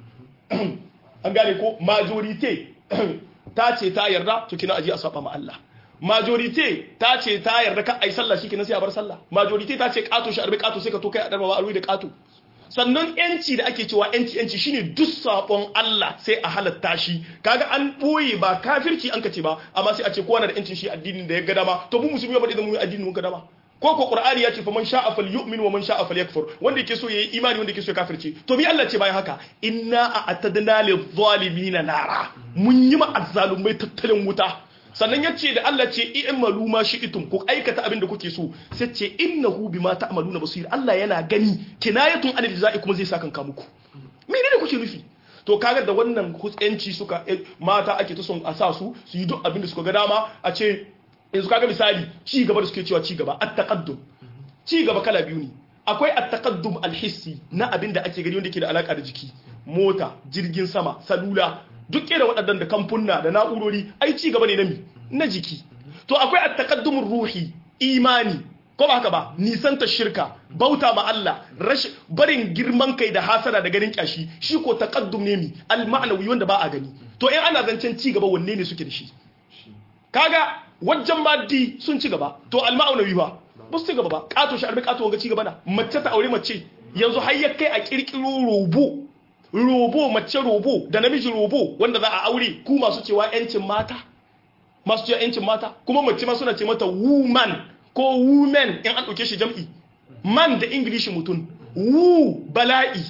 an gane ko majority ta ce ta yarda to kina aje a saba ma Allah majority ta ce ta yarda ka ai sallah shikenan sai a bar sallah majority ta ce kato shi arbi kato sai ka to kai a darba arbi da kato sannan yanci da ake cewa yanci yanci shine duk sabon Allah sai a halatta shi kaga an boye ba kafirci an kace ba amma sai a ce kowa na da yancin shi addinin da ya ga dama to mu musulmi ba da mu addinin mun ga dama ko ko qur'ani ya ce fa man sha'a falyu'min wa man sha'a falyakfur wanda yake so yayi imani wanda yake so ya kafirce to bi Allah ce bayan haka inna a'tadna lidh-dhalimin nara mun yi ma azzalumai tattalin wuta sannan ya ce da Allah ce i'malu ma shi'tum ku aikata abin da kuke so sai ce innahu bima ta'maluna basir Allah yana gani kinayatun anil jaza'i kuma zai saka kanka muku menene kuke nufi to kaga da wannan kutsenci suka mata ake ta son a sa su su yi duk abin da suka ga dama a ce yanzu kaga misali ci gaba da suke cewa ci gaba at-taqaddum ci gaba kala biyu ne akwai at-taqaddum al-hissi na abin da ake gani wanda ke da alaka da jiki mota jirgin sama salula duk da waɗannan da kamfunna da na'urori ai ci gaba ne na mi na jiki to akwai at-taqaddumur ruhi imani ko ba haka ba nisanta shirka bauta ma Allah rashin barin girman kai da hasara da ganin kyashi shi ko taqaddum ne mi al-ma'nawi wanda ba a gani to in ana zancen ci gaba wanne ne suke da shi kaga wajen maddi sun ci gaba to al-ma'nawi ba ba su ci gaba ba kato shi arbi kato wanga ci gaba na mace ta aure mace yanzu har ya kai a kirkiro robo robo mace robo da namiji robo wanda za a aure ku masu cewa yancin mata masu cewa yancin mata kuma mace ma suna ce mata woman ko women in an ɗauke shi jam'i man da ingilishi mutum wu bala'i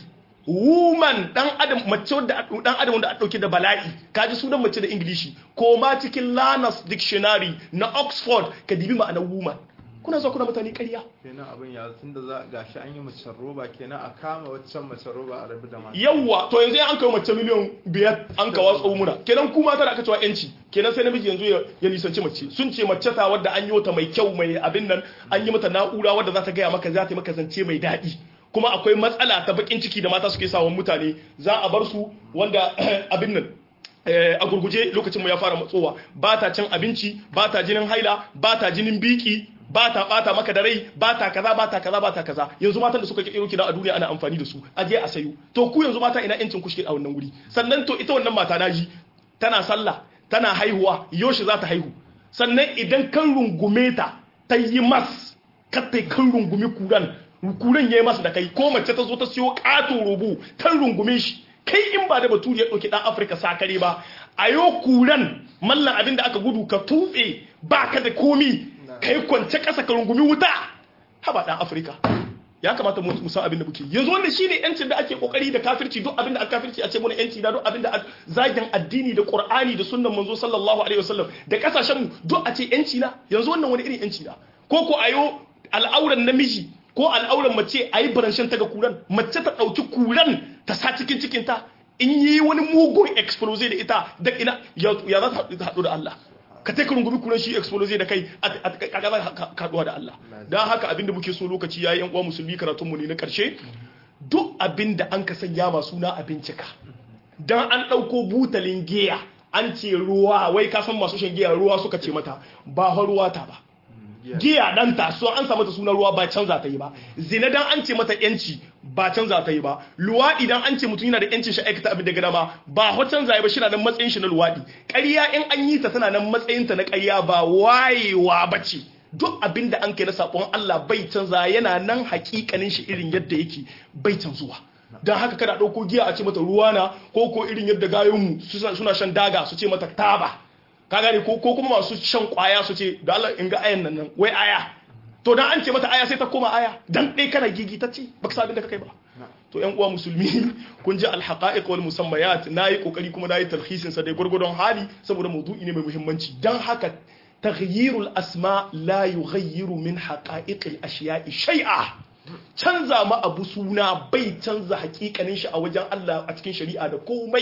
woman dan adam mace wadda dan adam wanda a dauke da bala'i kaji sunan mace da ingilishi ko ma cikin Lanas dictionary na Oxford ka dibi ma'anar woman kuna zuwa kuna mutane ƙarya kenan abin ya tun da za gashi an yi mace roba kenan a kama waccan mace roba a rabu da mata yawwa to yanzu an kawo mace miliyan biyar an kawo tsawo muna kenan kuma tana aka cewa yanci kenan sai namiji yanzu ya nisanci mace sun ce mace ta wadda an yi wata mai kyau mai abin nan an yi mata na'ura wadda za ta gaya maka za ta yi maka zance mai daɗi kuma akwai matsala ta bakin ciki da mata suke sawan mutane za a bar su wanda abin nan a gurguje lokacin mu ya fara matsowa ba ta cin abinci ba ta jinin haila ba ta jinin biki ba ta bata maka da rai ba ta kaza ba ta kaza ba ta kaza yanzu matan da suka kirkiro kida a duniya ana amfani da su a je a sayo to ku yanzu mata ina yancin kushke a wannan wuri sannan to ita wannan mata naji tana sallah tana haihuwa yoshi za ta haihu sannan idan kan rungume ta ta yi mas ka ta kan rungumi kuran kuran yayi masa da kai ko mace ta zo ta siyo kato rubu kan rungume shi kai in ba da baturi ya ɗauki ɗan afirka sakare ba a yau kuran mallan abin da aka gudu ka tuɓe ba ka da komi ka yi kwance ƙasa ka rungumi wuta haba ɗan afirka ya kamata mu san abin da muke yanzu wanda shine yancin da ake kokari da kafirci duk abin da aka kafirci a ce muna yanci da duk abin da zagin addini da qur'ani da sunnan manzo sallallahu alaihi wasallam da kasashen mu duk a ce yanci na yanzu wannan wani irin yanci na ko ko ayo al'auran namiji ko al'auran mace a yi baranshin ta ga kuran mace ta ɗauki kuran ta sa cikin cikinta in yi wani mugun explosive da ita da ina ya za ta haɗu da Allah ka ta rungumi kuran shi explosive da kai a kaga za ka haɗuwa da Allah don haka abinda muke so lokaci ya yi yan uwa musulmi karatunmu ne na ƙarshe duk abinda an ka sanya ma suna a bincika don an ɗauko butalin giya an ce ruwa wai ka san masu shan giya ruwa suka ce mata ba ruwa ta ba giya dan taso an sa mata sunan ruwa ba canza ta yi ba zina dan an ce mata yanci ba canza ta yi ba luwaɗi dan an ce mutum yana da yancin shi aikata abin da gada ba ba ho canza ya ba shi na nan matsayin shi na luwaɗi ƙarya in an yi ta tana nan matsayin ta na ƙarya ba wayewa ba ce duk abin da an kai na sabon Allah bai canza yana nan hakikanin shi irin yadda yake bai canzuwa don haka kada ɗauko giya a ce mata ruwa na ko ko irin yadda gayonmu suna shan daga su ce mata taba ka gane ko kuma masu shan kwaya su ce da Allah in ga ayan nan nan wai aya to dan an ce mata aya sai ta koma aya dan dai kana gigi ta ce baka sabin da kai ba to yan uwa musulmi kun ji alhaqa'iq wal musammayat nayi kokari kuma nayi talhisin sa dai gurgurdon hali saboda maudu'i ne mai muhimmanci dan haka taghyirul asma la yughayyiru min haqa'iqil ashiya'i shay'a canza ma abu suna bai canza hakikanin shi a wajen Allah a cikin shari'a da komai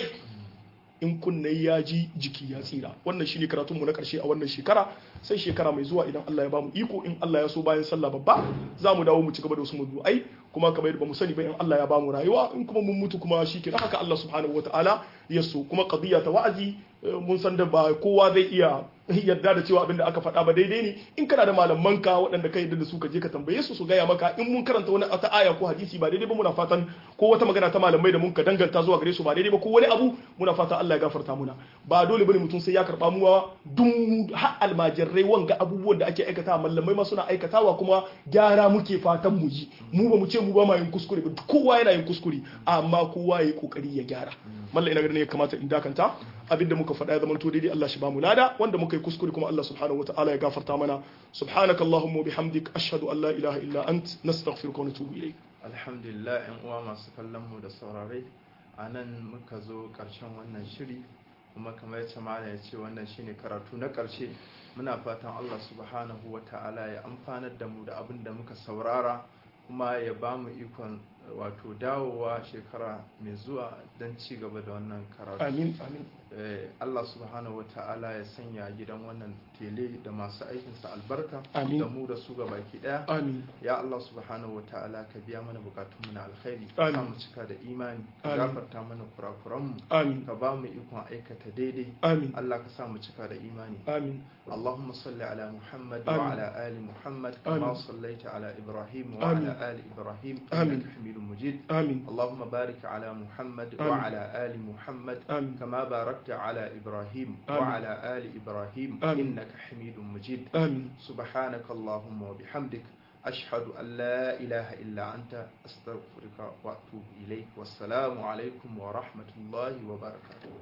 in kunne ya ji jiki ya tsira wannan shine karatunmu na karshe a wannan shekara sai shekara mai zuwa idan Allah ya bamu iko in Allah ya so bayan sallah babba za mu dawo mu ci gaba da wasu mawdu'ai kuma kamar yadda bamu sani ba in Allah ya bamu rayuwa in kuma mun mutu kuma shi kenan haka Allah subhanahu wataala ya so kuma qadiyya ta wa'azi mun san da ba kowa zai iya yarda da cewa abin da aka faɗa ba daidai ne in kana da malamanka waɗanda ka yarda da su ka je ka tambaye su su gaya maka in mun karanta wani ta aya ko hadisi ba daidai ba muna fatan ko wata magana ta malamai da mun ka danganta zuwa gare su ba daidai ba ko wani abu muna fatan Allah ya gafarta muna ba dole bane mutum sai ya karba muwa dun har almajirai wanga abubuwan da ake aikata malamai ma suna aikatawa kuma gyara muke fatan mu yi mu ba mu ce mu ba ma yin kuskure ba kowa yana yin kuskure amma kowa ya yi kokari ya gyara mallan ina ganin ya kamata in dakanta abinda muka faɗa ya zama to daidai Allah shi ba mu lada wanda muka yi kuskure kuma Allah subhanahu wataala ya gafarta mana subhanaka allahumma bihamdik ashhadu an la ilaha illa ant nastaghfiruka wa natubu ilayk alhamdulillah yan uwa masu kallon mu da saurare anan muka zo karshen wannan shiri kuma kamar yadda mala ya ce wannan shine karatu na karshe muna fatan Allah subhanahu wataala ya amfanar da mu da abin da muka saurara kuma ya ba mu ikon wato dawowa shekara mai zuwa don ci gaba da wannan karatu amin amin Allah subhanahu wata'ala ya sanya gidan wannan tele da masu aikinsa albarka Amin. da mu da su baki daya amin ya Allah subhanahu wata'ala ka biya mana bukatunmu na alkhairi Amin. ka mu cika da imani ka Amin. gafarta mana kurakuranmu amin ka ba mu ikon aikata daidai amin Allah ka sa mu cika da imani amin اللهم صل على محمد آمين. وعلى آل محمد كما آمين. صليت على إبراهيم آمين. وعلى آل إبراهيم آمين. إنك حميد مجيد amin اللهم بارك على محمد آمين. وعلى آل محمد amin كما باركت على إبراهيم آمين. وعلى آل إبراهيم آمين. إنك حميد مجيد amin سبحانك اللهم وبحمدك أشهد أن لا إله إلا أنت أستغفرك وأتوب إليك والسلام عليكم ورحمة الله وبركاته